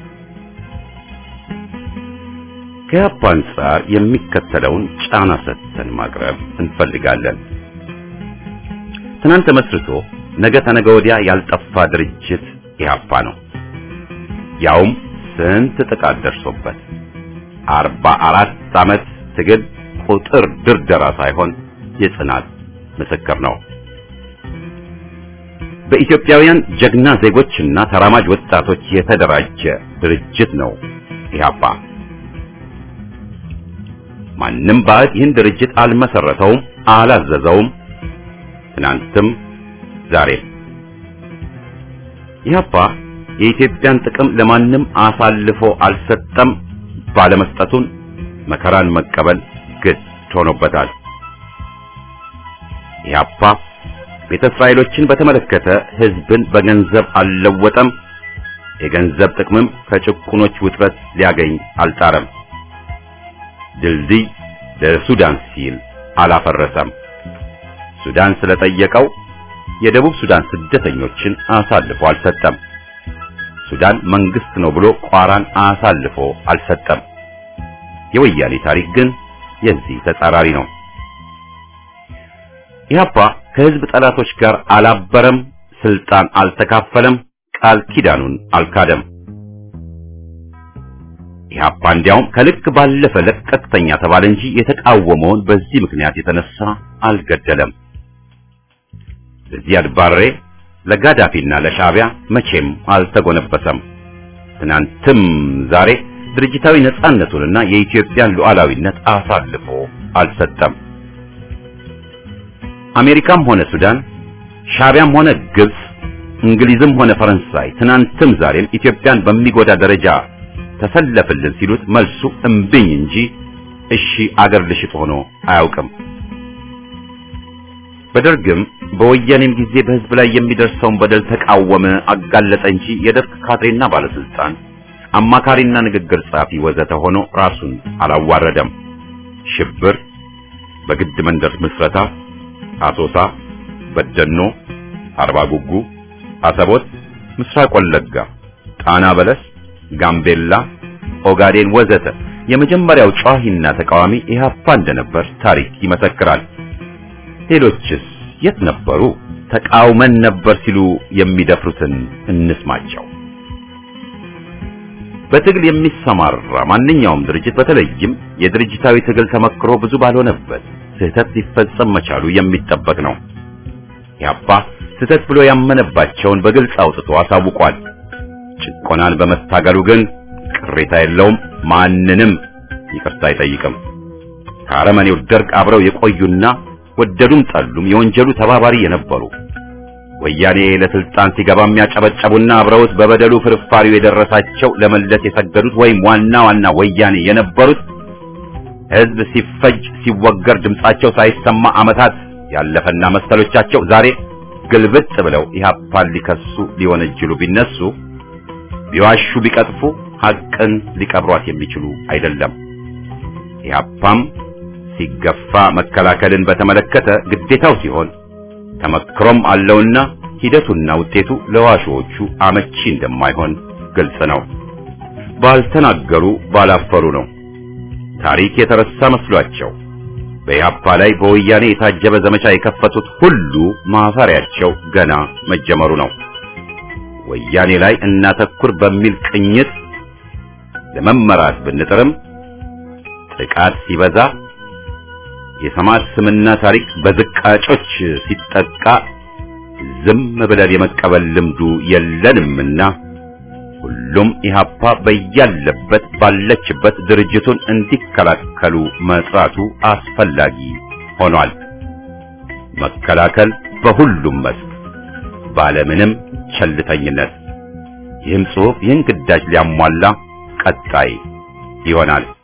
ከኢህአፓ አንጻር የሚከተለውን ጫና ሰጥተን ማቅረብ እንፈልጋለን። ትናንት ተመስርቶ ነገ ተነገ ወዲያ ያልጠፋ ድርጅት ኢህአፓ ነው። ያውም ስንት ጥቃት ደርሶበት አርባ አራት ዓመት ትግል ቁጥር ድርደራ ሳይሆን የጽናት ምስክር ነው። በኢትዮጵያውያን ጀግና ዜጎችና ተራማጅ ወጣቶች የተደራጀ ድርጅት ነው ኢህአፓ። ማንም ባዕድ ይህን ድርጅት አልመሰረተውም፣ አላዘዘውም። ትናንትም ዛሬም ኢህአፓ የኢትዮጵያን ጥቅም ለማንም አሳልፎ አልሰጠም። ባለመስጠቱን መከራን መቀበል ግድ ሆኖበታል። ኢህአፓ ቤተ እስራኤሎችን በተመለከተ ህዝብን በገንዘብ አልለወጠም። የገንዘብ ጥቅምም ከጭቁኖች ውጥረት ሊያገኝ አልጣረም። ድልድይ ለሱዳን ሲል አላፈረሰም። ሱዳን ስለጠየቀው የደቡብ ሱዳን ስደተኞችን አሳልፎ አልሰጠም። ሱዳን መንግስት ነው ብሎ ቋራን አሳልፎ አልሰጠም። የወያኔ ታሪክ ግን የዚህ ተጻራሪ ነው። ኢህአፓ ከህዝብ ጠላቶች ጋር አላበረም፣ ስልጣን አልተካፈለም፣ ቃል ኪዳኑን አልካደም። ኢህአፓ እንዲያውም ከልክ ባለፈ ለቀቅተኛ ተባለ እንጂ የተቃወመውን በዚህ ምክንያት የተነሳ አልገደለም። ለዚያድ ባሬ ለጋዳፊና ለሻዕቢያ መቼም አልተጎነበሰም። ትናንትም ዛሬ ድርጅታዊ ነጻነቱንና የኢትዮጵያን ሉዓላዊነት አሳልፎ አልሰጠም። አሜሪካም ሆነ ሱዳን፣ ሻዕቢያም ሆነ ግብጽ፣ እንግሊዝም ሆነ ፈረንሳይ ትናንትም ዛሬም ኢትዮጵያን በሚጎዳ ደረጃ ተሰለፍልን ሲሉት መልሱ እምብኝ እንጂ እሺ አገር ልሽጥ ሆኖ አያውቅም። በደርግም በወያኔም ጊዜ በህዝብ ላይ የሚደርሰውን በደል ተቃወመ፣ አጋለጠ እንጂ የደርግ ካድሬና ባለስልጣን አማካሪና ንግግር ጸሐፊ ወዘተ ሆኖ ራሱን አላዋረደም። ሽብር፣ በግድ መንደር ምስረታ፣ አሶሳ፣ በደኖ፣ አርባ ጉጉ፣ አሰቦት፣ ምስራቅ ወለጋ፣ ጣና በለስ፣ ጋምቤላ፣ ኦጋዴን ወዘተ የመጀመሪያው ጨዋሂና ተቃዋሚ ኢህአፓ እንደነበር ታሪክ ይመሰክራል። ሌሎችስ የት ነበሩ? ተቃውመን ነበር ሲሉ የሚደፍሩትን እንስማቸው። በትግል የሚሰማራ ማንኛውም ድርጅት በተለይም የድርጅታዊ ትግል ተመክሮ ብዙ ባልሆነበት ስህተት ሊፈጸም መቻሉ የሚጠበቅ ነው። ኢህአፓ ስህተት ብሎ ያመነባቸውን በግልጽ አውጥቶ አሳውቋል። ጭቆናን በመታገሉ ግን ቅሬታ የለውም፣ ማንንም ይቅርታ አይጠይቅም። ከአረመኔው ደርግ አብረው የቆዩና ወደዱም ጠሉም የወንጀሉ ተባባሪ የነበሩ ወያኔ ለስልጣን ሲገባ የሚያጨበጨቡና አብረውት በበደሉ ፍርፋሪው የደረሳቸው ለመለስ የሰገዱት ወይም ዋና ዋና ወያኔ የነበሩት ህዝብ ሲፈጅ ሲወገር ድምጻቸው ሳይሰማ ዓመታት ያለፈና መሰሎቻቸው ዛሬ ግልብጥ ብለው ኢህአፓን ሊከሱ ሊወነጅሉ ቢነሱ ቢዋሹ ቢቀጥፉ ሐቅን ሊቀብሯት የሚችሉ አይደለም። ኢህአፓም ሲገፋ መከላከልን በተመለከተ ግዴታው ሲሆን ተመክሮም አለውና ሂደቱና ውጤቱ ለዋሾዎቹ አመቺ እንደማይሆን ግልጽ ነው። ባልተናገሩ ባላፈሩ ነው። ታሪክ የተረሳ መስሏቸው በኢህአፓ ላይ በወያኔ የታጀበ ዘመቻ የከፈቱት ሁሉ ማፈሪያቸው ገና መጀመሩ ነው። ወያኔ ላይ እናተኩር በሚል ቅኝት ለመመራት ብንጥርም ጥቃት ሲበዛ የሰማዕት ስምና ታሪክ በዝቃጮች ሲጠቃ ዝም ብለን የመቀበል ልምዱ የለንምና ሁሉም ኢህአፓ በያለበት ባለችበት ድርጅቱን እንዲከላከሉ መጥራቱ አስፈላጊ ሆኗል። መከላከል በሁሉም መስክ ባለምንም ቸልተኝነት። ይህም ጽሑፍ ይህን ግዳጅ ሊያሟላ ቀጣይ ይሆናል።